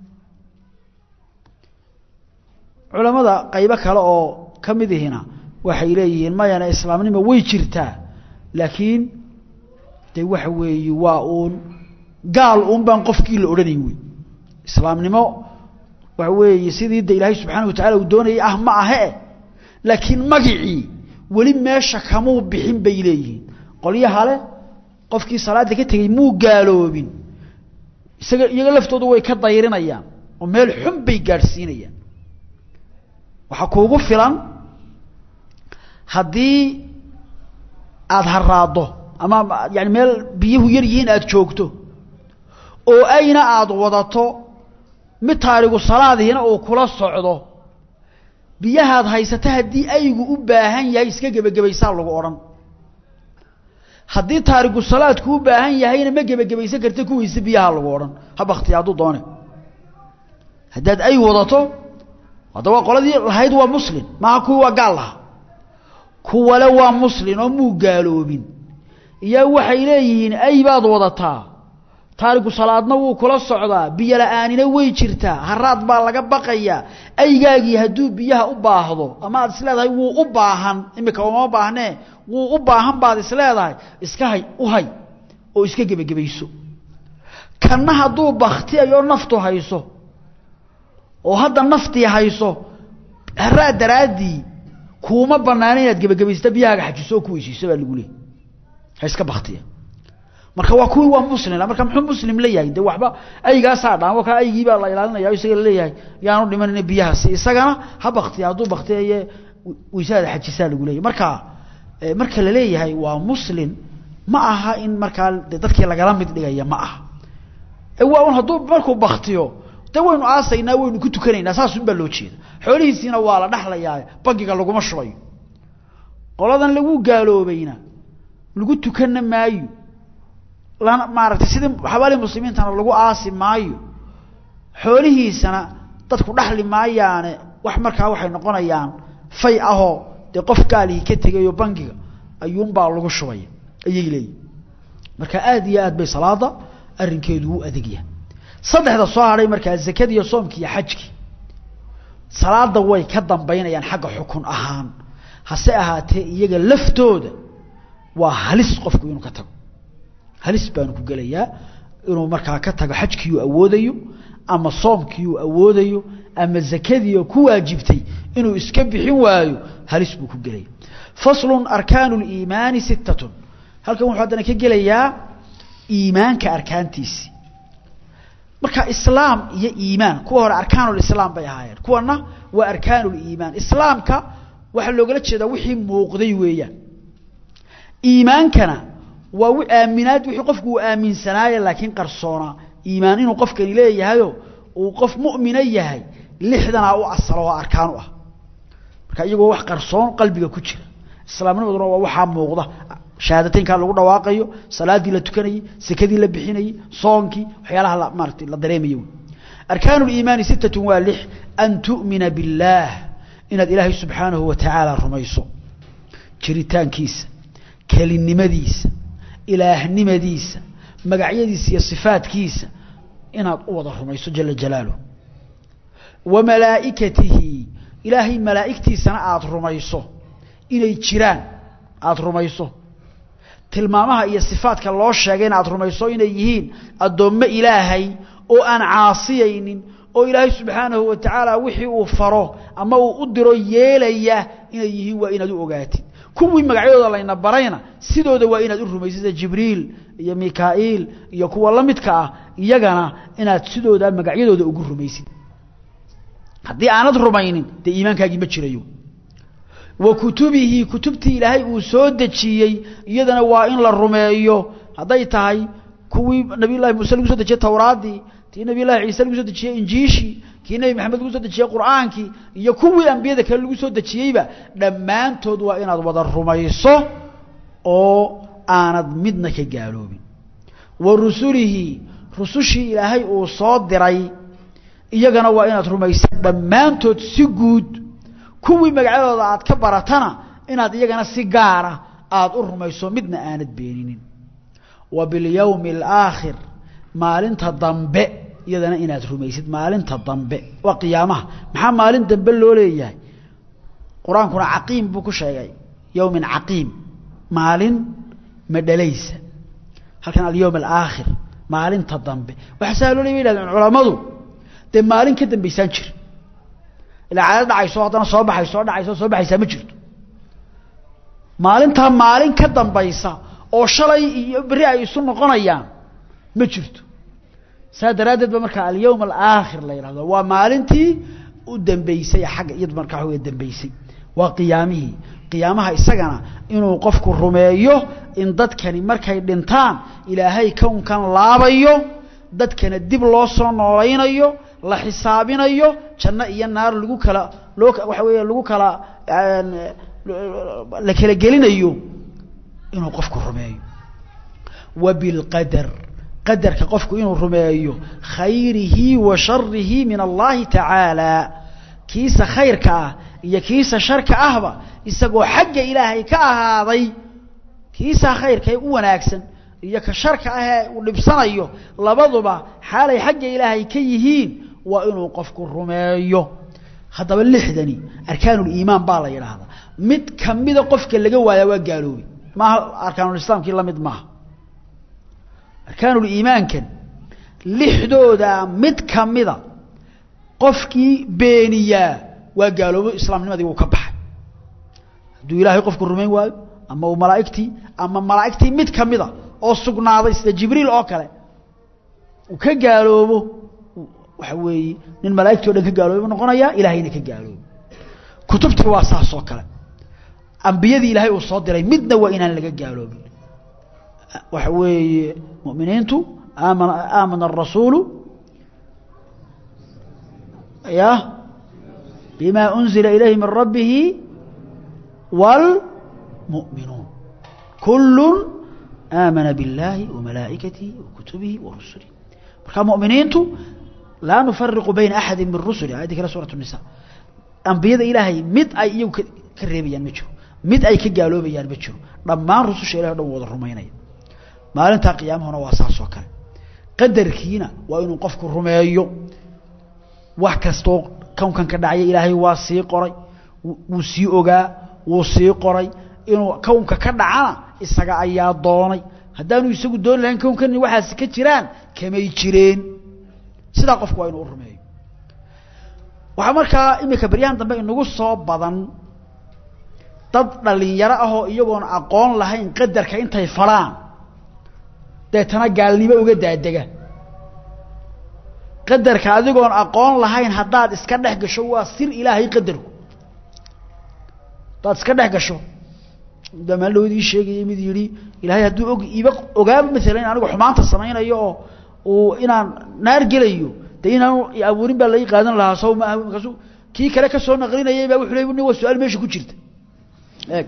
culamada qaybo kale oo ka mid ihina waxay leeyihiin mayana islaamnimo way jirtaa laakiin de waxa weeye waa uun gaal uun baan qofkii la odhanayn wey islaamnimo waxa weeye sidii de ilaahay subxaana wa tacala uu doonayay ah ma ahe laakiin magicii weli meesha kamuu bixin bay leeyihiin qolyaha le qofkii salaada ka tegey muu gaaloobin isaga iyaga laftoodu way ka dayrinayaan oo meel xun bay gaadhsiinayaan waxaa kuugu filan haddii aada haraaddo ama yani meel biyuhu yar yihiin aada joogto oo ayna aada wadato mid taarigu salaadihiina uu kula socdo biyahaad haysata haddii aygu u baahan yahay iska gebagabaysaa lagu odhan haddii taarigu salaadku u baahan yahayna ma gebagabaysan karta kuwiisa biyaha lagu odhan ha baktiya hadduu doone haddaad ay wadato hadda waa qoladii lahayd waa muslim maaha kuwii waa gaal lahaa kuwale waa muslin oo muu gaaloobin iyaa waxay leeyihiin ay baad wadataa taarigu salaadna wuu kula socdaa biyo la-aanina way jirtaa haraad baa laga baqayaa aygaagii hadduu biyaha u baahdo ama aad isleedahay wuu u baahan imika uma baahnee wuu u baahan baad isleedahay iska hay u hay oo iska gebagabayso kanna hadduu baktiyayo naftu hayso oo hadda naftii hayso haraad daraaddii kuuma banaana inaad gebagabaysta biyahaaga xajiso oo ku weysiiso baa lagu leeyay ha iska baktiya marka waa kuwii waa muslim marka muxuu muslim leeyahay de waxba aygaasaa dhaamo ka aygii baa la ilaalinaya isaga laleeyahay yaanu dhimanina biyahaasi isagana ha baktiya hadduu baktiyaye weysaada xajisaa lagu leeyahy marka marka la leeyahay waa muslim ma aha in markaa de dadkii lagala mid dhigaya ma aha waa un hadduu markuu baktiyo de waynu aasaynaa waynu ku tukanaynaa saasun baa loo jeeda xoolihiisiina waa la dhaxlayaa bangiga laguma shubayo qoladan lagu gaaloobayna lagu tukana maayo lana maaragtay sidii xabaalihi muslimiintana lagu aasi maayo xoolihiisana dadku dhaxli maayaane wax markaa waxay noqonayaan fay ahoo dee qof gaalihii ka tegayo bangiga ayuunbaa lagu shubaya ayay leeyihin marka aada iyo aad bay salaada arrinkeedu u adegyahay saddexda soo hadhay markaa zakadii iyo soomkii iyo xajkii salaada way ka dambaynayaan xagga xukun ahaan hase ahaatee iyaga laftooda waa halis qofku inuu ka tago halis baanu ku gelayaa inuu markaa ka tago xajkii uu awoodayo ama soomkii uu awoodayo ama zakadii oo ku waajibtay inuu iska bixin waayo halis buu ku gelaya faslun arkaanu liimaani sittatun halkan wuxuu haddana ka gelayaa iimaanka arkaantiisi marka islaam iyo iimaan kuwa hore arkaanulislaam bay ahaayeen kuwana waa arkaanuliimaan islaamka waxaa loogala jeedaa wixii muuqday weeyaan iimaankana waa aaminaad wixii qofku uu aaminsanaaye laakiin qarsoonaa iimaan inuu qofkani leeyahayo uu qof mu'mina yahay lixdanaa u asalo oo arkaan u ah marka iyagoo wax qarsoon qalbiga ku jira islaamnimaduna waa waxaa muuqda shahaadateynkaa lagu dhawaaqayo salaadii la tukanayey sekadii la bixinayey soonkii waxyaalaha la maaratay la dareemayo arkaanu liimaani sittatun waa lix an tu'mina billaah inaad ilaahay subxaanahu wa tacaala rumayso jiritaankiisa kelinimadiisa ilaahnimadiisa magacyadiisa iyo sifaadkiisa inaad u wada rumayso jala jalaaluh wa malaa'ikatihi ilaahay malaa'igtiisana aada rumayso inay jiraan aada rumayso tilmaamaha iyo sifaadka loo sheegayna aada rumayso inay yihiin addoommo ilaahay oo aan caasiyaynin oo ilaahay subxaanahu wa tacaala wixii uu faro ama uu u diro yeelaya inay yihiin waa inaad u ogaatid kuwii magacyadooda layna barayna sidooda waa inaad u rumaysid sida jibriil iyo mikaa'iil iyo kuwa la midka ah iyagana inaad sidooda magacyadooda ugu rumaysid haddii aanad rumaynin dee iimaankaagii ma jirayo wa kutubihi kutubtii ilaahay uu soo dejiyey iyadana waa in la rumeeyo hadday tahay kuwii nabiy llahi muuse lagu soo dejiyey towraaddii tii nabiy llahi ciise lagu soo dejiyey injiishii kii nebi maxamed lagu soo dejiyey qur'aankii iyo kuwii ambiyada kale lagu soo dejiyeyba dhammaantood waa inaad wada rumayso oo aanad midna ka gaaloobin wa rusulihi rusushii ilaahay uu soo diray iyagana waa inaad rumaysa dhammaantood si guud kuwii magacyadooda aad ka baratana inaad iyagana si gaara aada u rumayso midna aanad beeninin wa bilyawmi alaakhir maalinta dambe iyadana inaad rumaysid maalinta dambe waa qiyaamaha maxaa maalin dambe loo leeyahay qur-aankuna caqiim buu ku sheegay yowmin caqiim maalin madhalaysa halkan alyowm alaakhir maalinta dambe waxaa saa loo leey yidhahdeen culammadu dee maalin ka dambaysaan jir ilaa caado dhacayso haddana soo baxayso soo dhacayso soo baxaysaa ma jirto maalintaa maalin ka dambaysa oo shalay iyo berri ay isu noqonayaan ma jirto saa daraaddeed ba markaa alyowm alaakhir la yidhahdo waa maalintii u dambeysay xagga iyadu markaa wa dambeysay waa qiyaamihii qiyaamaha isagana inuu qofku rumeeyo in dadkani markay dhintaan ilaahay kownkan laabayo dadkana dib loo soo noolaynayo la xisaabinayo janno iyo naar lagu kala loo waxa weeye lagu kala la kala gelinayo inuu qofku rumeeyo wa bilqadar qadarka qofku inuu rumeeyo khayrihi wa sharihi min allahi tacaala kiisa khayrka ah iyo kiisa sharka ahba isagoo xagga ilaahay ka ahaaday kiisa khayrka ee u wanaagsan iyo ka sharka ah ee uu dhibsanayo labaduba xaalay xagga ilaahay ka yihiin waa inuu qofku rumeeyo haddaba lixdani arkaanuliimaan baa la yidhaahdaa mid kamida qofka laga waayaa waa gaaloobay maaha arkaanulislaamkii lamid maaha arkaanuliimaankan lixdooda mid kamida qofkii beeniyaa waa gaaloobo islaamnimadii wuu ka baxay hadduu ilaahay qofku rumayn waayo ama uu malaa'igtii ama malaa'igtii mid kamida oo sugnaaday sida jibriil oo kale uu ka gaaloobo waxa weeye nin malaa'igti o dhan ka gaaloobo noqonayaa ilaahayna ka gaaloobo kutubtii waa saas oo kale ambiyadii ilaahay uu soo diray midna waa inaan laga gaaloobin waxa weeye mu'miniintu aamana aamana الrasuulu ya bima unzila ilayhi min rabbihi wاlmu'minuun kul aamana biاllahi وamalaa'ikatihi وakutubihi وarusulihi marka mu'miniintu laa nufariqu bayna axadi min rusuli ayaddi kale suuraة الnisa ambiyada ilaahay mid ay iyagu ka reebayaan ma jiro mid ay ka gaaloobayaan ma jiro dhammaan rususha ilahay o dhan wada rumaynaya maalintaa qiyaamahuna waa saas oo kale qadarkiina waa inuu qofku rumeeyo wax kastoo kownkan ka dhacya ilaahay waa sii qoray wuu sii ogaa wuu sii qoray inuu kownka ka dhacana isaga ayaa doonay haddaanu isagu dooni lahayn kownkani waxaasi ka jiraan kamay jireen sidaa qofku waa inuu u rumeeyo waxaa markaa imika baryahan dambe inagu soo badan dad dhalinyaro ahoo iyagoon aqoon lahayn qadarka intay falaan deetana gaalnimo uga daadega qadarka adigoon aqoon lahayn haddaad iska dhex gasho waa sir ilaahay qadarku haddaad iska dhex gasho damaalowdii sheegayay mid yidhi ilaahay hadduu og iba ogaaba maalan in anigu xumaanta samaynayo oo uu inaan naar gelayo de inaanu abuurin baa lai qaadan lahaa saw maaha markaasu kii kale kasoo naqlinayay baa wuxu le nin waa su-aal meesha ku jirta eeg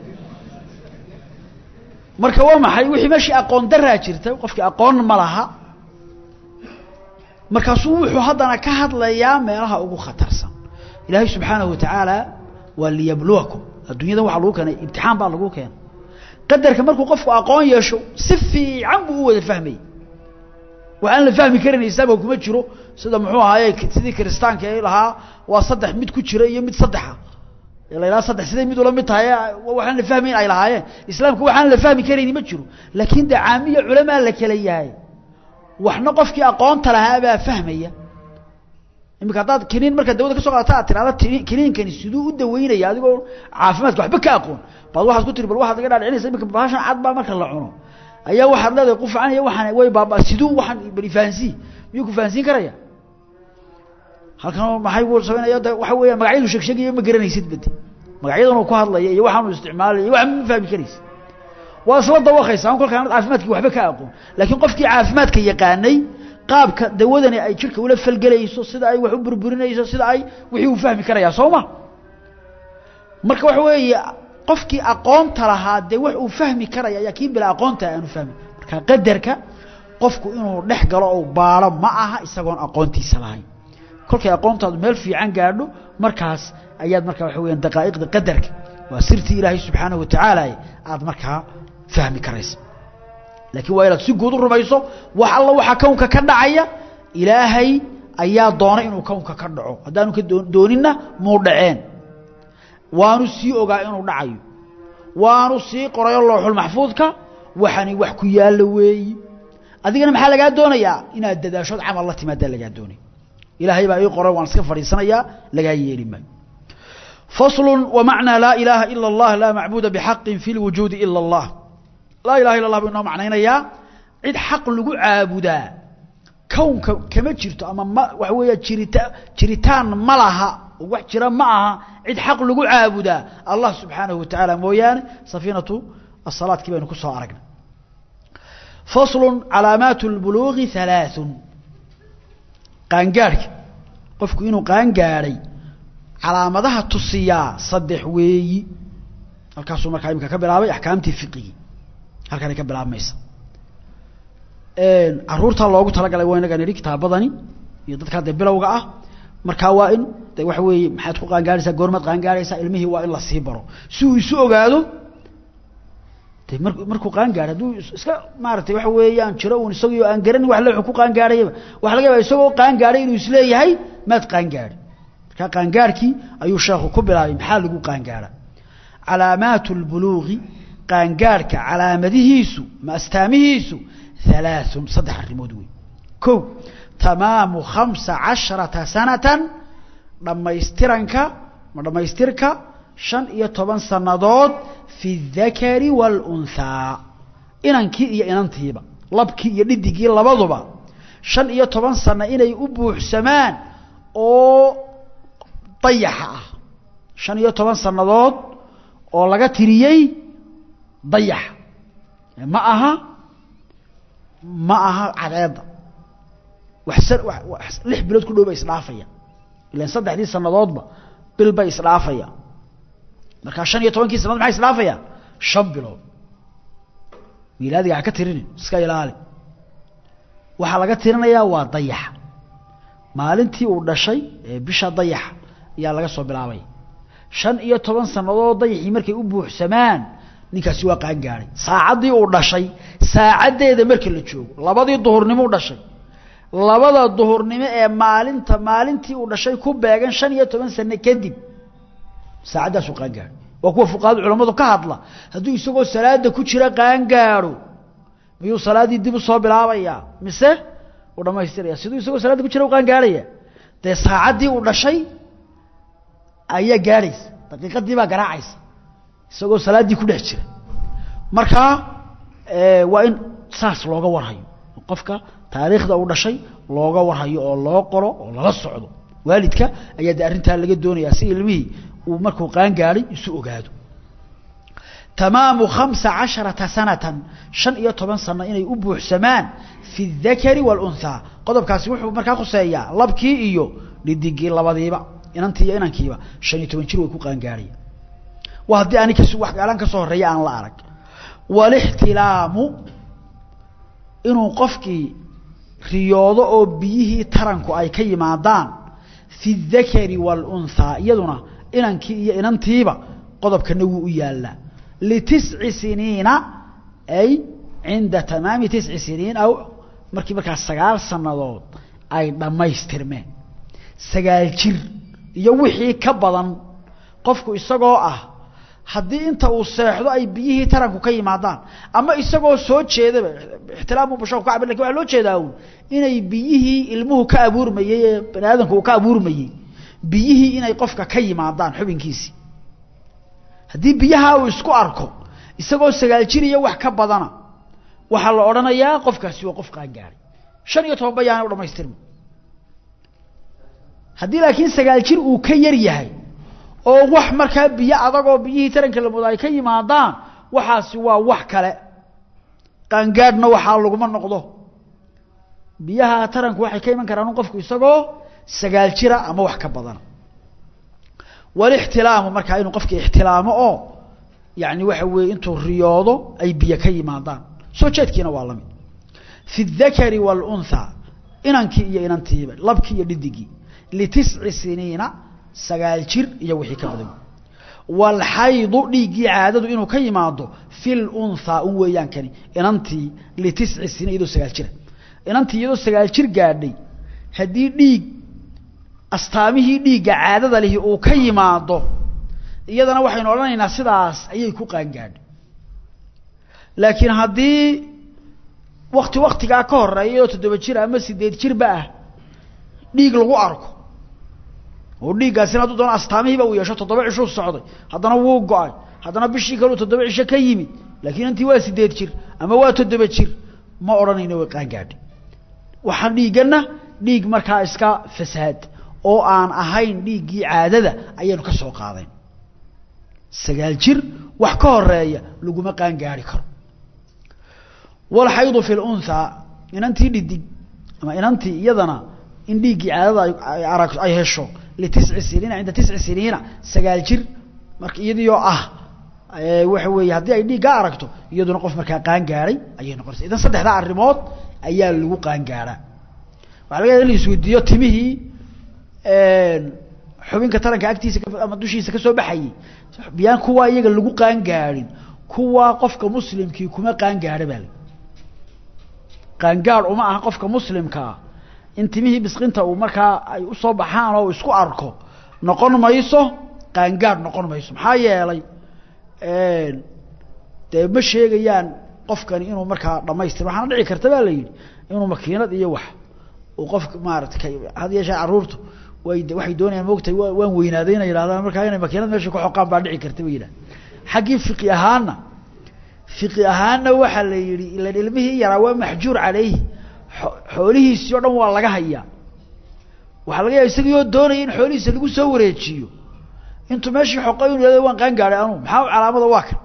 marka waa maxay wixii meeshii aqoon daraa jirta qofkii aqoon ma laha markaasuu wuxuu haddana ka hadlayaa meelaha ugu khatarsan ilaahay subxaanahu watacaala waa liyabluwakum adduunyadan waxaa lagu keenay imtixaan baa lagu keenay qadarka markuu qofku aqoon yeesho si fiican buu u wada fahmayy waxaan la fahmi karin islaamka kuma jiro sida muxuu ahaaye sidii kiristaanka ee lahaa waa saddex mid ku jira iyo mid saddexa la yidhaha saddex siday mid ula mid tahay waxaan la fahmayn ay lahaayeen islaamka waxaan la fahmi karayni ma jiro laakiin de caamiya culamaa la kala yahay waxna qofkii aqoonta lahaa baa fahmaya imika haddaad kiniin markaad dawada ka soo qaadata aad tirahda kiniinkani siduu u daweynaya adigoo caafimaadka waxba ka aqoon baad waxaad ku tiri bal waxaad iga dhaadhicinaysa imika bahashan cad baa marka la cuno ayaa waxaad leedahay qufacan iyo waxaan way baaba siduu waxaan bal ifaahansiin miyuu ku fahansiin karaya halkan maxay buu samaynaya de waxa weeya magacyadu sheeg sheegayo ma garanaysid badi magacyadan uu ku hadlaya iyo waxaan uu isticmaalaya iyo waxaan ma fahmi karaysa waa isla dawaqaysaa kolka aanad caafimaadkii waxba ka aqoon laakiin qofkii caafimaadka yaqaanay qaabka dawadani ay jidhka ula falgelayso sida ay wax u burburinayso sida ay wixii uu fahmi karayaa soo ma marka waxa weeye qofkii aqoonta lahaa dee wax uu fahmi karaya ayaa kii bila aqoonta aanu fahmin marka qadarka qofku inuu dhex galo oo baaro ma aha isagoon aqoontiisa lahayn kolkay aqoontaadu meel fiican gaadho markaas ayaad markaa waxa weyaan daqaa'iqda qadarka waa sirtii ilaahay subxaanahu watacaala aada markaa fahmi karaysa laakiin waa inaad si guud u rumayso wax alla waxaa kownka ka dhacaya ilaahay ayaa doonay inuu kownka ka dhaco haddaanu ka dooninna muu dhaceen waanu sii ogaa inuu dhacayo waanu sii qorayo looxul maxfuudka waxani wax ku yaallo weeyi adigana maxaa lagaa doonayaa inaad dadaashood camal la timaadaa lagaa doonaya ilaahay baa ii qoray waan iska fadhiisanayaa lagaa yeeli maayo فصل ومعنى لا إله إلا الله لا معبود بحق في الوجود إلا الله لا إله إلا الله بإنه معنى يا عد حق لقو عابدا كون كما جرت أما ما وحوية جريتا جريتان ملها وحجرا معها عد حق لقو عابدا الله سبحانه وتعالى مويان سفينة الصلاة كما نكسها أرقنا فصل علامات البلوغ ثلاث قانقارك قفك إنه قانقاري calaamadaha tusiyaa saddex weeyi halkaasuu markaa imika ka bilaabay axkaamtii fiqigi halkanay ka bilaabmaysa caruurtaa loogu talagalay waa inaga nidhi kitaabadani iyo dadkaa dee bilowga ah markaa waa in de waxa weeye maxaad ku qaangaaraysaa goormaad qaangaaraysaa ilmihii waa in la sii baro si uu isu ogaado de mar markuu qaangaaro hadduu iska maaratay waxa weeyaan jiro un isagio aan garanin wax le ku qaangaarayaba waxa laga yaaba isagoo qaangaaray inuu isleeyahay maad qaangaari markaa qaangaarkii ayuu sheekhu ku bilaabay maxaa lagu qaangaara calaamaatu lbuluuqi qaangaarhka calaamadihiisu ma astaamihiisu halaaثun saddex arrimood wey ko tamaamu khamsa casharata sanatan dhammaystiranka ma dhammaystirka shan iyo toban sannadood fi اdakari wاlunhaa inankii iyo inantiiba labkii iyo dhidigii labaduba shan iyo toban sano inay u buuxsamaan oo dayaxa ah shan iyo toban sannadood oo laga tiriyey dayaxa ma aha ma aha cadeedda wax lix bilood ku dhow ba isdhaafaya ilan saddexdii sannadoodba bil bay isdhaafaya markaa shan iyo tobankii sannadood maxay isdhaafaya shan bilood milaadiga ha ka tirinin iska ilaali waxaa laga tirinayaa waa dayaxa maalintii uu dhashay ee bisha dayaxa ayaa laga soo bilaabay shan iyo toban sannadood dayaxii markay u buuxsamaan ninkaasi waa qaangaaday saacaddii uu dhashay saacaddeeda marka la joogo labadii duhurnimo u dhashay labada duhurnimo ee maalinta maalintii uu dhashay ku beegan shan iyo toban sano kadib saacaddaasuu qaangaadho waa kuwa fuqahada culammadu ka hadla hadduu isagoo salaada ku jira qaangaadho miyuu salaaddii dib u soo bilaabayaa mise uu dhamaystiraya siduu isagoo salaadda ku jira u qaangaadhaya dee saacaddii uu dhashay ayaa gaadhaysa daqiiqadii baa garaacaysa isagoo salaaddii ku dhex jira markaa waa in saas looga warhayo qofka taariikhda uu dhashay looga warhayo oo loo qoro oo lala socdo waalidka ayaa de arrintaa laga doonayaa si ilmihii uu markuu qaangaadhay isu ogaado tamaamu khamsa casharata sanatan shan iyo toban sano inay u buuxsamaan fi اdakari wاlunhaa qodobkaasi wuxuu markaa khuseeyaa labkii iyo dhidigii labadiiba inantii iyo inankiiba shan iyo toban jir way ku qaangaadhaya waa haddii ani kas waxgaalaan ka soo horreeya aan la arag walixtilaamu inuu qofkii riyoodo oo biyihii taranku ay ka yimaadaan fi اdakari wاlunhaa iyaduna inankii iyo inantiiba qodobkana wuu u yaallaa litisci siniina ay cinda tamaami tisci siniin aw markii markaas sagaal sannadood ay dhammaystirmeen sagaal jir iyo wixii ka badan qofku isagoo ah haddii inta uu seexdo ay biyihii taranku ka yimaadaan ama isagoo soo jeedaba ixtilaamu bashaku ka cabir lakin waxa loo jeedaa un inay biyihii ilmuhu ka abuurmayey ee bani aadamku uu ka abuurmayey biyihii inay qofka ka yimaadaan xubinkiisii haddii biyaha uu isku arko isagoo sagaal jir iyo wax ka badana waxaa la odhanayaa qofkaasi waa qof qaangaaray shan iyo toban bayaana u dhamaystirma haddii laakiin sagaal jir uu ka yar yahay oo wax markaa biyo adagoo biyihii taranka la mooda ay ka yimaadaan waxaasi waa wax kale qaangaadhna waxaa laguma noqdo biyaha taranku waxay ka iman karaan qofku isagoo sagaal jira ama wax ka badan walixtilaamu markaa inuu qofki ixtilaamo oo yani waxa weeye intuu riyoodo ay biyo ka yimaadaan soo jeedkiina waa lamid fi اdakari wاlأuntha inankii iyo inantiiba labkii iyo dhidigii litisci siniina sagaal jir iyo wixii ka badan wاlxaydu dhiiggii caadadu inuu ka yimaado fi اlأunthaa un weeyaan kani inantii litisci siniin iyadoo sagaal jira inantii iyadoo sagaal jir gaadhay haddii dhiig astaamihii dhiigga caadada lihi uu ka yimaado iyadana waxaynu odhanaynaa sidaas ayay ku qaangaadhay laakiin haddii wakti waktigaa ka horeeya oo toddoba jir ama sideed jirba ah dhiig lagu arko oo dhiiggaasina hadduu doona astaamihiiba uu yeesho toddoba cishuu socday haddana wuu go-ay haddana bishii kaleu toddoba cisho ka yimid laakiin intii waa sideed jir ama waa toddoba jir ma odhanayno way qaangaadhay waxaa dhiigganna dhiig markaa iska fasaad oo aan ahayn dhiiggii caadada ayaynu ka soo qaadayn sagaal jir wax ka horeeya laguma qaangaari karo walxaydu fi lunhaa inantii dhidig ama inantii iyadana in dhiiggii caadada ay arag ay hesho litisci siniina cinda tisci siniina sagaal jir marka iyadiioo ah waxa weeye haddii ay dhiiggaa aragto iyaduna qof markaa qaangaaray ayay noqonaysa idan saddexdaa arrimood ayaa lagu qaangaaraa waxa laga yaaa in la isweydiiyo timihii xubinka taranka agtiisa ama dushiisa kasoo baxayey biyaan kuwaa iyaga lagu qaangaarin kuwaa qofka muslimkii kuma qaangaadha baa la qaangaad uma aha qofka muslimkaa in timihii bisqinta uu markaa ay usoo baxaan oo isku arko noqon mayso qaangaad noqon mayso maxaa yeelay dee ma sheegayaan qofkani inuu markaa dhamaystir waxaana dhici karta baa la yidhi inuu makiinad iyo wax uu qofka maarata had yeeshee carruurtu way waxay doonayaan moogtahay wa waan weynaaday inay yidhahdaan markaa inay makiinad meesha ku xoqaan baa dhici karta ba yidhahda xaggii fiqi ahaanna fiqi ahaanna waxaa la yidhi ilan ilmihii yaraa waa maxjuur caleyhi xoolihiisii o dhan waa laga hayaa waxaa laga yaaba isagii oo doonaya in xoolihiisa lagu soo wareejiyo intuu meeshii xoqay inu yihahdo waan qaan gaadhay anuu maxaa calaamada waa kan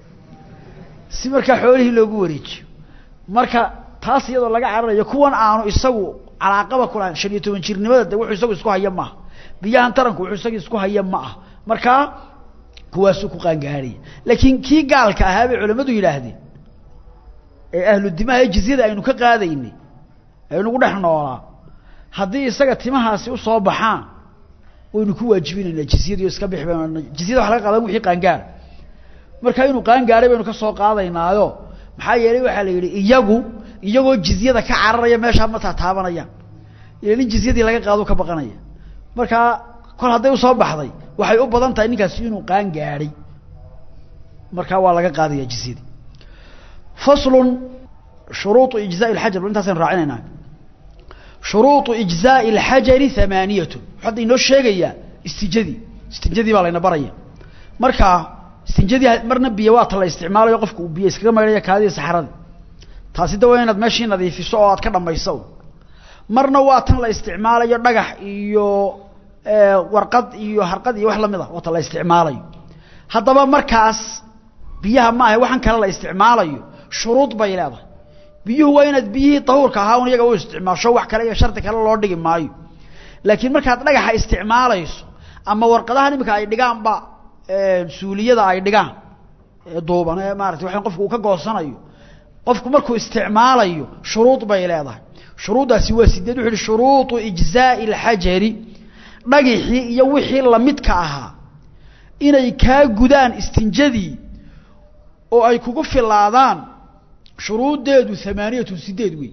si markaa xoolihii loogu wareejiyo marka taas iyadoo laga cararayo kuwan aanu isagu calaaqaba kulahayn shan iyo toban jirnimada de wuxuu isagu isku haya maaha biyahan taranku wuxuu isaga isku haya ma ah markaa kuwaasuu ku qaangaaraya laakiin kii gaalka ahaa bay culamadu yidhaahdeen ee ahlu dimaha ee jizyada aynu ka qaadaynay aynugu dhex noolaa haddii isaga timahaasi usoo baxaan waynu ku waajibinaynaa jizyadiio iska bixi baynu jizyada waxa laga qaadan wixii qaangaara marka inuu qaangaaray baynu ka soo qaadaynaayo maxaa yeelay waxaa la yidhi iyagu iyagoo jizyada ka cararaya meeshaa ma taataabanayaan ila in jizyadii laga qaado ka baqanaya markaa kol hadday usoo baxday waxay u badan tahay ninkaasi inuu qaan gaadhay markaa waa laga qaadaya jizyadii faslun shuruuطu ijzaء اlxajar intaasaynu raacinaynaa shuruuطu ijzaء اlxajari hamaaniyatun hadda inoo sheegayaa istijadii istinjadii baa layna baraya markaa istinjadii marna biyo waata la isticmaalayo qofka uu biyo iskaga maydhaya kaadii saxradii taasi da waa inaad meeshii nadiifiso oo aad ka dhamayso marna waa tan la isticmaalayo dhagax iyo warqad iyo harqad iyo wax lamid a waata la isticmaalayo haddaba markaas biyaha ma ahe waxaan kale la isticmaalayo shuruud bay leedahay biyuhu waa inaad biyihii dahuurka ahaa un iyaga u isticmaasho wax kale iyo shardi kale loo dhigi maayo laakiin markaad dhagaxa isticmaalayso ama warqadahan iminka ay dhigaanba suuliyada ay dhigaan duuban ee maarata waa qofku uu ka goosanayo qofku markuu isticmaalayo shuruud bay leedahay shuruuddaasi waa sideed wuxu uhi shuruuطu ijzaaءi اlxajari dhagixii iyo wixii lamidka ahaa inay kaa gudaan istinjadii oo ay kugu filaadaan shuruuddeedu amaaniyatun sideed wey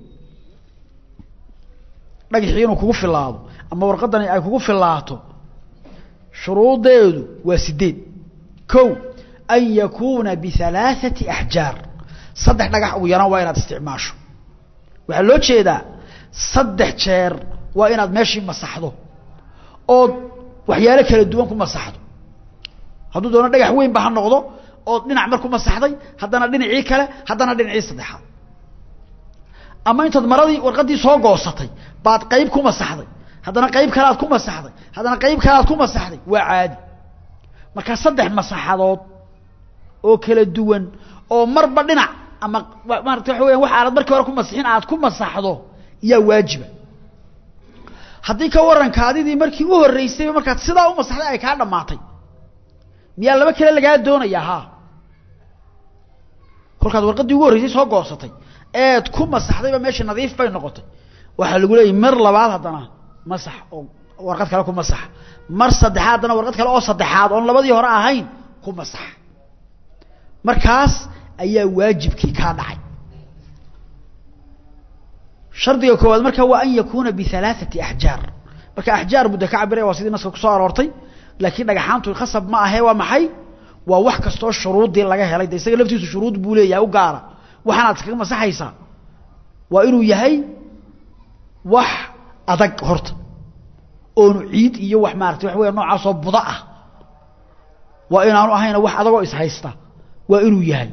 dhagixii inuu kugu filaado ama warqadani ay kugu filaato shuruuddeedu waa sideed ko an yakuuna bihalaaثati axjaar saddex dhagax ugu yaraan waa inaad isticmaasho waxaa loo jeedaa saddex jeer waa inaad meeshii masaxdo ood waxyaalo kala duwan ku masaxdo hadduu doono dhagax weynba ha noqdo ood dhinac mar ku masaxday haddana dhinacii kale haddana dhinacii saddexaad ama intaad maradii warqaddii soo goosatay baad qayb ku masaxday haddana qayb kale aad ku masaxday haddana qayb kale aad ku masaxday waa caadi markaa saddex masaxadood oo kala duwan oo marba dhinac ama maarata waxa weya wax aanad markii hore ku masixin aad ku masaxdo yaa waajiba haddii ka waran kaadidii markii u horreysayba markaad sidaa u masaxday ay kaa dhammaatay miyaa laba kale lagaa doonayaa ha kolkaad warqaddii ugu horreysay soo goosatay eed ku masaxdayba meesha nadiif bay noqotay waxaa lagu leeyahy mar labaad haddana masax oo warqad kale ku masax mar saddexaad haddana warqad kale oo saddexaad oon labadii hore ahayn ku masax markaas ayaa waajibkii kaa dhacay shardiga koowaad marka waa an yakuuna bihalaaثati axjaar marka axjaar mudda ka cabiraya waa sidii naska kusoo aroortay laakiin dhagaxaantu khasab ma ahe waa maxay waa wax kastoo shuruuddii laga helay de isaga laftiisu shuruud buu leeyahay u gaara waxaanaad iskaga masaxaysaa waa inuu yahay wax adag horta oonu ciid iyo wax maarata wax weya noocaasoo buda ah waa inaanu ahayna wax adagoo ishaysta waa inuu yahay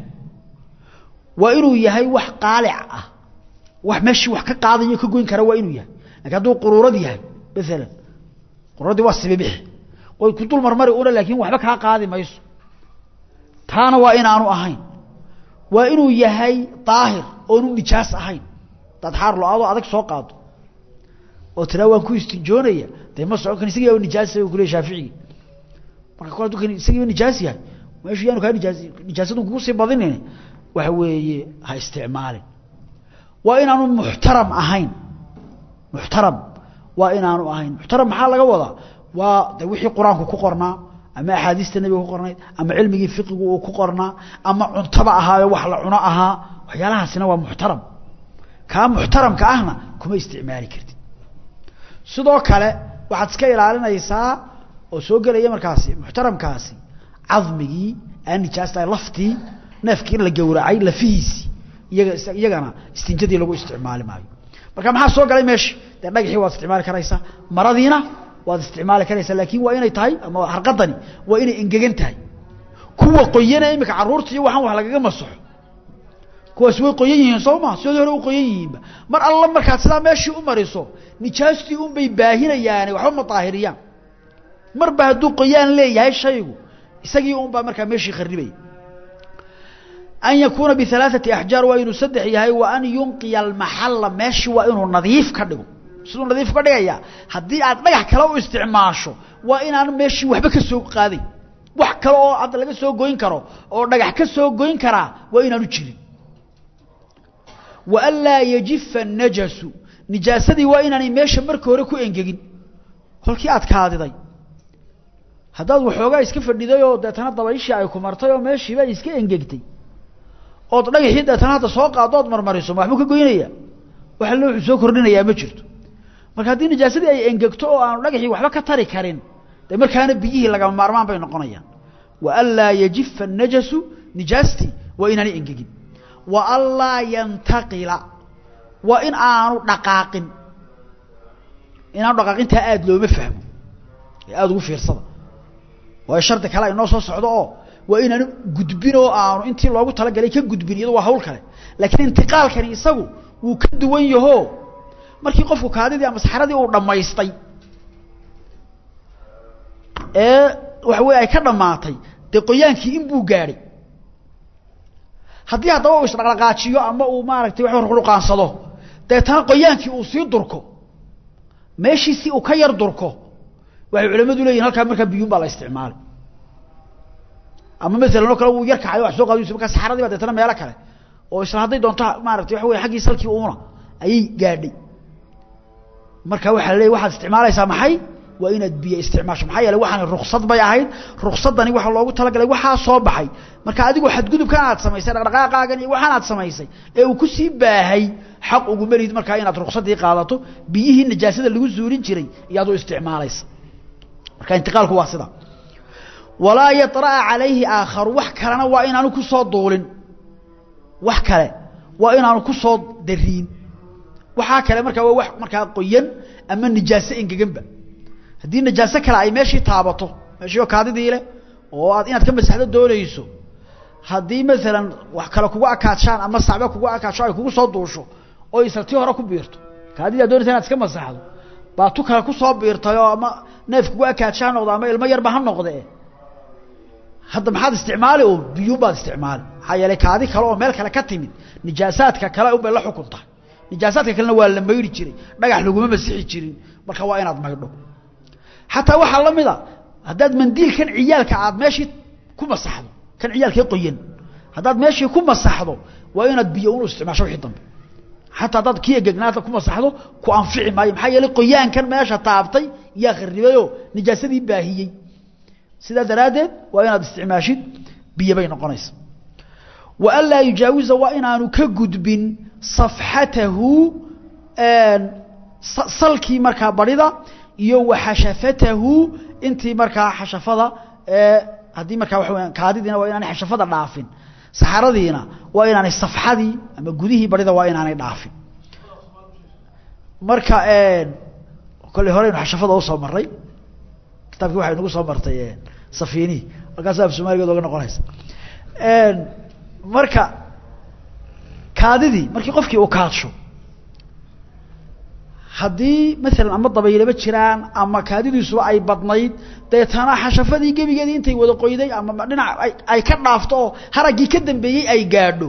waa inuu yahay wax qaalic ah wax meeshii wax ka qaadayo ka goyn kara waa inuu yahay lakin hadduu quruurad yahay maalan quruuradii waa sibibixi way ku dul marmari una laakin waxba kaa qaadi mayso taana waa inaanu ahayn waa inuu yahay daahir oonu nijaas ahayn hadaad xaar lo-aadoo adag soo qaado oo tiraa waan ku istinjoonaya dee ma socon kan isagiiba nijaasa u kuleey shaaficigi marka kol haduu kan isagiiba nijaas yahay meeshu yaanu kaa nijaas nijaasadu kugu sii badinin waxa weeye ha isticmaalin waa inaanu muxtaram ahayn muxtaram waa inaanu ahayn muxtaram maxaa laga wadaa waa de wixii qur-aanku ku qornaa ama axaadiista nebiga ku qornayd ama cilmigii fiqigu uu ku qornaa ama cuntaba ahaayo wax la cuno ahaa waxyaalahaasina waa muxtaram kaa muxtaramka ahna kuma isticmaali kartid sidoo kale waxaad iska ilaalinaysaa oo soo gelaya markaasi muxtaramkaasi cadmigii aan nijaastahay laftii neefkii in la gowracay lafihiisii iyaga iyagana istinjadii lagu isticmaali maayo marka maxaa soo galay meesha dee dhagaxii waad isticmaali karaysaa maradiina waad isticmaali karaysaa laakin waa inay tahay ama harqadani waa inay engegan tahay kuwa qoyana imika caruurta iyo waxaan wax lagaga masaxo kuwaas way qoyan yihiin soo ma sidii hore u qoyan yihiinba mar alla markaad sidaa meeshii u mariso nijaastii unbay baahinayaane waxba ma daahiriyaan marba hadduu qoyaan leeyahay shaygu isagii unbaa markaa meeshii kharibaya an yakuuna bialaaثati axjaar waa inuu saddex yahay wa an yunqiya almaxalla meeshii waa inuu nadiif ka dhigo siduu nadiif ka dhigaya haddii aad dhagax kale u isticmaasho waa inaan meeshii waxba ka soo qaaday wax kale oo hadda laga soo goyn karo oo dhagax ka soo goyn karaa waa inaanu jirin wa an laa yajifa najasu nijaasadii waa inaanay meesha marka hore ku engegin kolkii aad kaadiday haddaad waxoogaa iska fadhiday oo deetana dabayshii ay ku martay oo meeshiiba ay iska engegtay ood dhagaxii deetana hadda soo qaado ood marmariso ma waxbuu ka goynaya waxa loo soo kordhinayaa ma jirto marka haddii nijaasadii ay engegto oo aanu dhagaxii waxba ka tari karin dee markaana biyihii lagama maarmaan bay noqonayaan wa an laa yajifa najasu nijaastii waa inaanay engegin wa an laa yantaqila waa in aanu dhaqaaqin inaanu dhaqaaqintaa aada looma fahmo ee aada ugu fiirsada waayo shardi kale ay noo soo socdo oo waa inaanu gudbin oo aanu intii loogu talagalay ka gudbin iyado waa hawl kale laakiin intiqaalkani isagu wuu ka duwan yaho markii qofku kaadidii ama saxradii uu dhammaystay ee waxa weye ay ka dhammaatay dee qoyaankii inbuu gaadhay haddii haddaba uu isdhaqdhaqaajiyo ama uu maaragtay wax ruqaansado deetana qoyaankii uu sii durko meeshiisi uu ka yar durko waxay culamadu leeyihin halkaa markaa biyuun baa la isticmaalay ama maalan oo kale wuu yar kacayo wax soo qaadayso markaa saxaradii baa deetana meelo kale oo isla hadday doonto maaragtay waxa weye xaggii salkii uuna ayay gaadhay marka waxaa la leeyahy waxaad isticmaalaysaa maxay waa inaad biyo isticmaasho maxaa yeele waxaani ruksad bay ahayd ruksadani waxaa loogu talagalay waxaa soo baxay marka adigu xadgudubkan aad samaysay dhaqdhaqaaqaagan iyo waxaan aad samaysay ee uu kusii baahay xaq uguma lihid markaa inaad ruksadii qaadato biyihii najaasada lagu zuulin jiray iyaad u isticmaalaysa marka intiqaalku waa sida walaa yaطra'a calayhi aakharu wax kalena waa inaanu kusoo duulin wax kale waa inaanu kusoo dariin waxaa kale markaa waa wax markaa qoyan ama nijaaso engeganba haddii najaaso kale ay meeshii taabato meeshii oo kaadidii leh oo aad inaad ka masaxdo doonayso haddii maalan wax kale kugu akaadshaan ama sacbe kugu akaadsho ay kugu soo duusho oo isla tii hore ku biirto kaadidii ad doonaysa inaad iska masaxdo baa tu kale kusoo biirtay oo ama neef kugu akaadsha ha noqdo ama ilmo yarba ha noqde hadda maxaad isticmaali oo biyuun baad isticmaali maxaa yeelay kaadi kale oo meel kale ka timid nijaasaadka kale unbay la xukun tahay nijaasaadka kalena waa la maydhi jiray dhagax laguma masixi jirin marka waa inaad maydho xataa waxaa la mid a haddaad mandiilkan ciyaalka aad meeshii ku masaxdo kan ciyaalkii qoyan haddaad meeshii ku masaxdo waa inaad biyo unu isticmaasho wixii dambe xataa haddaad kiya gegnaata ku masaxdo ku anfici maayo maxaa yeelay qoyaankan meesha taabtay yaa kharibayoo nijaasadii baahiyey sidaa daraaddeed waa inaad isticmaashid biyo bay noqonaysa wa an laa yujaawiza waa inaanu ka gudbin safxatahu salkii markaa barida iyo wa xashafatahu intii markaa xashafada haddii markaa waxa weyaan kaadidiina waa inaanay xashafada dhaafin saxaradiina waa inaanay safxadii ama gudihii barida waa inaanay dhaafin marka kolley horeynu xashafada usoo maray kitaabkii waxay nagu soo martay safiinihi markaasa af soomaligeed oga noqonaysa marka kaadidii markii qofkii uu kaadsho haddii maalan ama dabaylaba jiraan ama kaadidiisuba ay badnayd deetana xashafadii gebigeedii intay wada qoyday ama dhinac ay ka dhaafto oo haraggii ka dambeeyey ay gaadho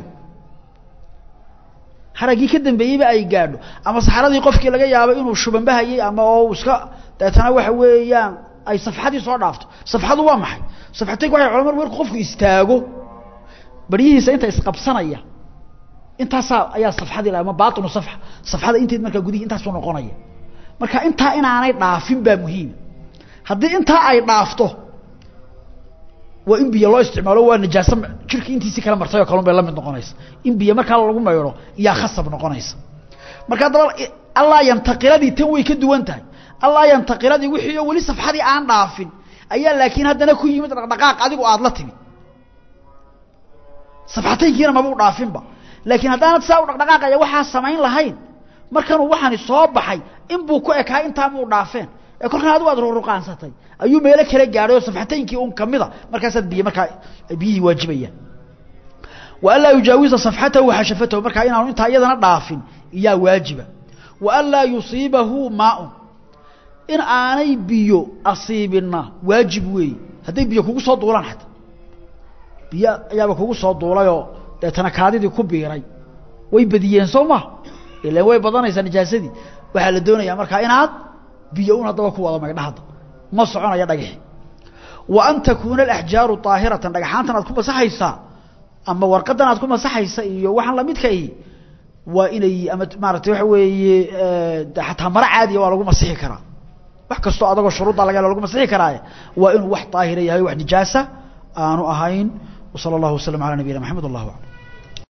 haraggii ka dambeeyeyba ay gaadho ama saxaradii qofkii laga yaabo inuu shubanbahayey ama oo iska deetana waxa weeyaan ay safxadii soo dhaafto safxadu waa maxay safxataynku waxay culamadu markuu qofku istaago baryihiisa inta isqabsanaya intaasaa ayaa safxadii ama baatinu safxa safxada inteed markaa gudihi intaasuu noqonaya marka intaa inaanay dhaafin baa muhiima haddii intaa ay dhaafto waa in biyo loo isticmaalo waa najaaso jirka intiisii kala martay oo kalun bay la mid noqonaysa in biyo markaa lagu maydho iyaa khasab noqonaysa marka haddaba allaa yantaqiladii tan way ka duwan tahay allaa yantaqiladii wixii oo weli safxadii aan dhaafin ayaa laakiin haddana ku yimid dhaqdhaqaaq adigu aada la timid safxataynkiina maba u dhaafinba laakiin haddaanad saa u dhaqdhaqaaqaya waxaa samayn lahayn markanuu waxaani soo baxay inbuu ku ekaa intaa muu dhaafeen ee kolkan adigu aad ruruqaansatay ayuu meelo kala gaadhay oo safxataynkii un kamida markaasaad biyo markaa biyihii waajibayaan wa an laa yujaawiza safxatahu waxashafatahu markaa inaanu intaa iyadana dhaafin iyaa waajiba wa an laa yusiibahu maaun in aanay biyo asiibinna waajib weeye hadday biyo kugu soo duulaan xataa biyo ayaaba kugu soo duulayoo deetana kaadidii ku biiray way badiyeen soo ma ilan way badanaysaa nijaasadii waxaa la doonayaa markaa inaad biyo un haddaba ku wada maydha hadda ma soconaya dhagaxi wa an takuuna alaxjaaru daahiratan dhagaxaantan aad ku masaxaysaa ama warqadan aad ku masaxaysa iyo waxaan lamidka ihi waa inay ama maaragtay waxa weeye xataa maro caadiya waa lagu masixi karaa wax kastoo adagoo shuruudda laga helo lagu masixi karaaye waa inuu wax daahira yahay wax nijaasa aanu ahayn وصلى الله وسلم على نبينا محمد الله أعلم